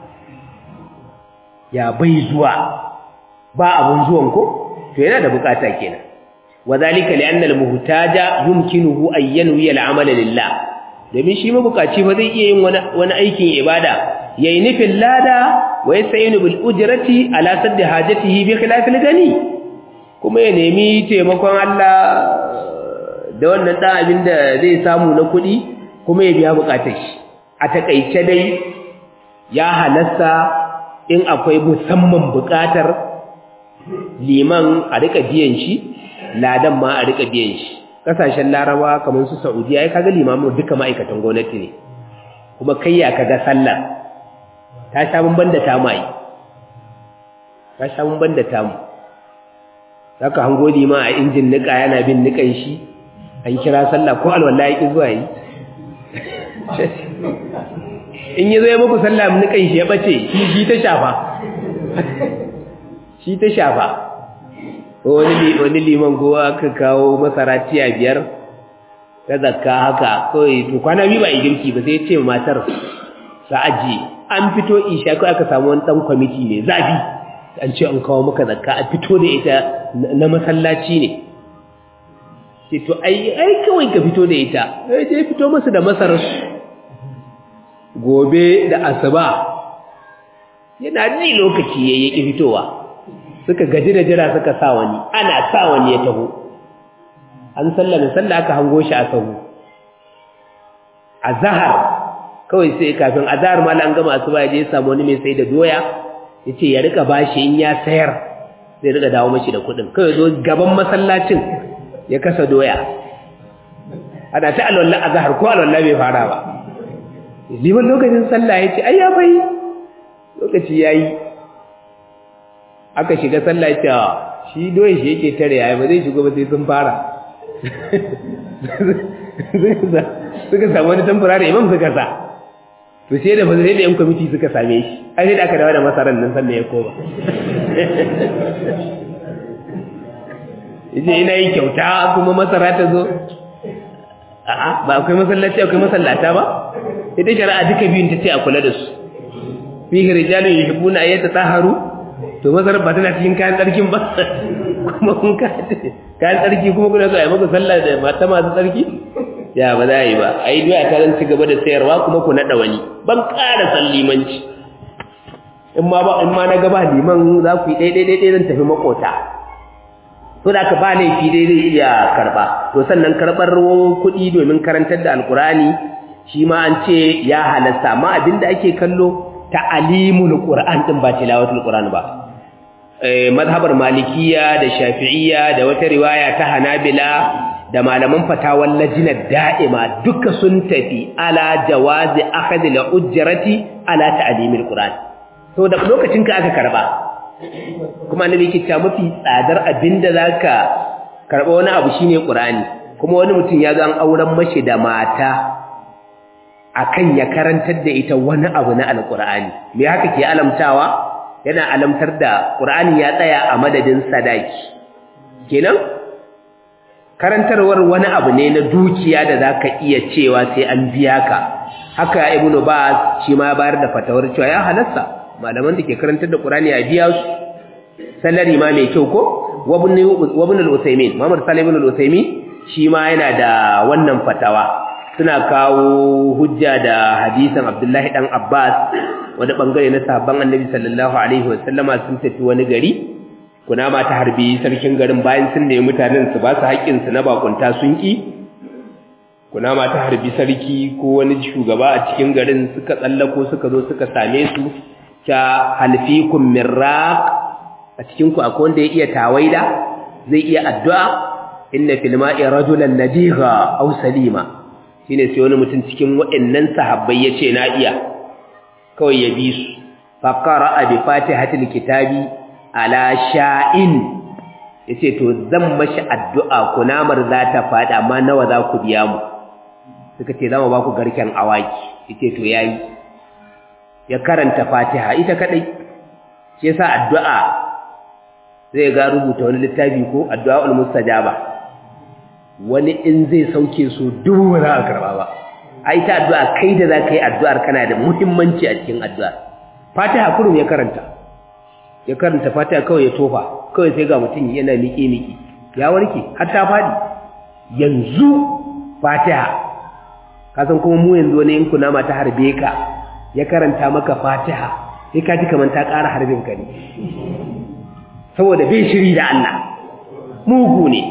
ya bai zuwa ba abun zuwan ko to yana da bukata kenan وذلك لأن المهتاج يمكنه أن ينوي العمل لله domin shi mabukaci ba zai iya yin wani aikin ibada yayi nufin lada wa yasta'inu bil ujrati ala sadd hajatihi bi khilafil gani kuma ya nemi taimakon Allah da wannan dan abin da zai samu na kuɗi kuma ya biya bukatar shi a takaice dai ya halasta in akwai musamman bukatar liman a rika biyan shi ladan ma a rika biyan shi kasashen laraba kamar su saudiya ya kaga limamin duka ma'aikatan gwamnati ne kuma kai ya kaga sallar ta sha bamban da tamu ai ta sha bamban da tamu zaka hango lima a injin nika yana bin nikan shi an kira sallah ko alwala yake zuwa yi in yi zai muku sallah nikan shi ya bace shi ta shafa shi ta shafa wani liman gowa aka kawo masara tiya biyar ta zakka haka kawai to kwana biyu ba a girki ba sai ce matar sa aji an fito isha ko aka samu wani dan kwamiti ne zafi an ce an kawo maka zakka a fito da ita na masallaci ne ce to ai ai kawai ka fito da ita sai je fito musu da masarar gobe da asuba yana ji lokaci yayi ki fitowa suka gaji da jira suka sa wani ana sa wani ya taho an sallame sallah aka hango shi a sahu azhar kawai sai kafin azhar mal an gama asuba ya je ya samu wani mai sai da doya yace ya rika bashi in ya sayar sai rika dawo mashi da kuɗin kawai zo gaban masallacin ya kasa doya ana ta alwallah azhar ko alwallah bai fara ba liman lokacin sallah yace ai ya bai lokaci yayi aka shiga sallah yace shi doye shi yake tare yayi ba zai shigo ba sai sun fara suka samu wani tamfura da imam suka sa to sai da ba sai da yan kwamiti suka same shi ai sai da aka dawo da masarar nan sannan ya koma yace ina yi kyauta kuma masara ta zo a'a ba akwai masallaci akwai masallata ba ita shari'a duka biyun ta ce a kula da su fihi rijalun yuhibbuna an yatatahharu to masarar ba tana cikin kayan tsarkin ba kuma kun kayan tsarki kuma kuna so a yi maka sallah da mata masu tsarki ya ba za a yi ba a yi doya ta zan ci gaba da sayarwa kuma ku naɗa wani ban ƙara san limanci in ma ba in ma na gaba liman za ku yi ɗaiɗai ɗaiɗai zan tafi makota to da ka ba laifi dai zai iya karɓa to sannan karɓar kuɗi domin karantar da alƙur'ani shi ma an ce ya halasta amma abin da ake kallo ta'alimul qur'an din ba tilawatul qur'an ba mazhabar malikiya da shafi'iyya da wata riwaya ta hanabila da malaman fatawan lajinar da'ima duka sun tafi ala jawazi akhadhi al-ujrati ala ta'limil qur'an to da lokacin ka aka karba kuma annabi yake cewa mafi tsadar abinda zaka karba wani abu shine qur'ani kuma wani mutum ya zo an auren mashi da mata akan ya karantar da ita wani abu na alqur'ani me haka ke alamtawa yana alamtar da qur'ani ya tsaya a madadin sadaki kenan karantarwar wani abu ne na dukiya da zaka iya cewa sai an biya ka haka ibnu baz shi ma bayar da fatawar cewa ya halasta malaman da ke karantar da qur'ani a biya su salari ma mai kyau ko wabin al-usaymin muhammad salim ibn al-usaymin shi ma yana da wannan fatawa suna kawo hujja da hadisin abdullahi dan abbas wani bangare na sahabban annabi sallallahu alaihi wasallama sun tafi wani gari kunama ta harbi sarkin garin bayan sun nemi mutanen su ba su haƙƙin su na bakunta sun ki kunama ta harbi sarki ko wani shugaba a cikin garin suka tsallako suka zo suka same su ta halfikum mirraq a cikin ku akwai wanda ya iya tawaida zai iya addu'a inna fil ma'i rajulan nadigha aw salima shine sai wani mutum cikin waɗannan sahabbai yace na iya kawai ya bi su fa qara'a bi fatihatil kitabi ala sha'in yace to zan mashi addu'a kunamar za ta fada amma nawa za ku biya mu suka ce zamu ba ku garken awaki yace to yayi ya karanta fatiha ita kadai shi yasa addu'a zai ga rubuta wani littafi ko addu'aul mustajaba wani in zai sauke su dubu ba za a karba ba ai ta addu'a kai da za ka yi addu'ar kana da muhimmanci a cikin addu'a fatiha kurum ya karanta ya karanta fatiha kawai ya tofa kawai sai ga mutum yana miƙe-miƙe ya warke har ta faɗi yanzu fatiha kasan kuma mu yanzu wani in kuna ta harbe ka ya karanta maka fatiha sai ka ji kamar ta ƙara harbin ka ne saboda bai shiri da Allah mugu ne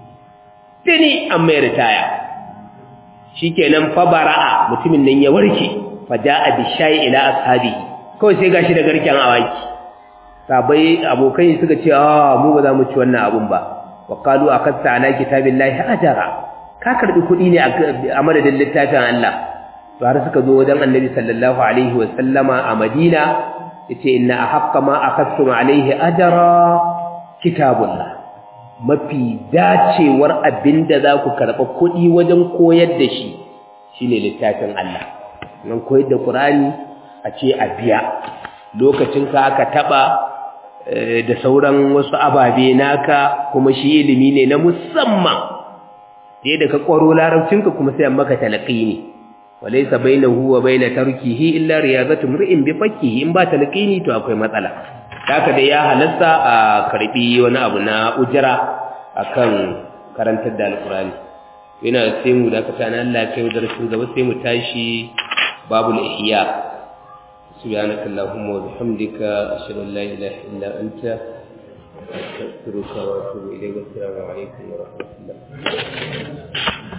tuni an mai ritaya shikenan fa bara'a mutumin nan ya warke fa ja'a bi shayi ila ashabi kawai sai gashi da garken awaki sabai abokai suka ce ah mu ba za mu ci wannan abun ba wa qalu akasta ala kitabillahi ajara ka karbi kuɗi ne a madadin littafin Allah to har suka zo wajen annabi sallallahu alaihi wa sallama a Madina yace inna ahqqa ma akhadtum alaihi ajra kitabullah mafi dacewar abinda za ku karɓa kuɗi wajen koyar da shi shine littafin Allah nan koyar da Qur'ani a ce a biya lokacin ka aka taba da sauran wasu ababe naka kuma shi ilimi ne na musamman sai da ka kwaro larabcinka kuma sai maka talaqini walaysa bainahu wa baina tarkihi illa riyazatu mri'in bi fakkihi in ba talqini to akwai matsala haka da ya halasta a karbi wani abu na ujira akan karantar da alkurani yana sai mu da kasa na Allah kai darasin gaba sai mu tashi babul ihya subhanaka allahumma wa bihamdika ashhadu an la ilaha illa anta astaghfiruka wa atubu ilayk assalamu alaikum wa rahmatullah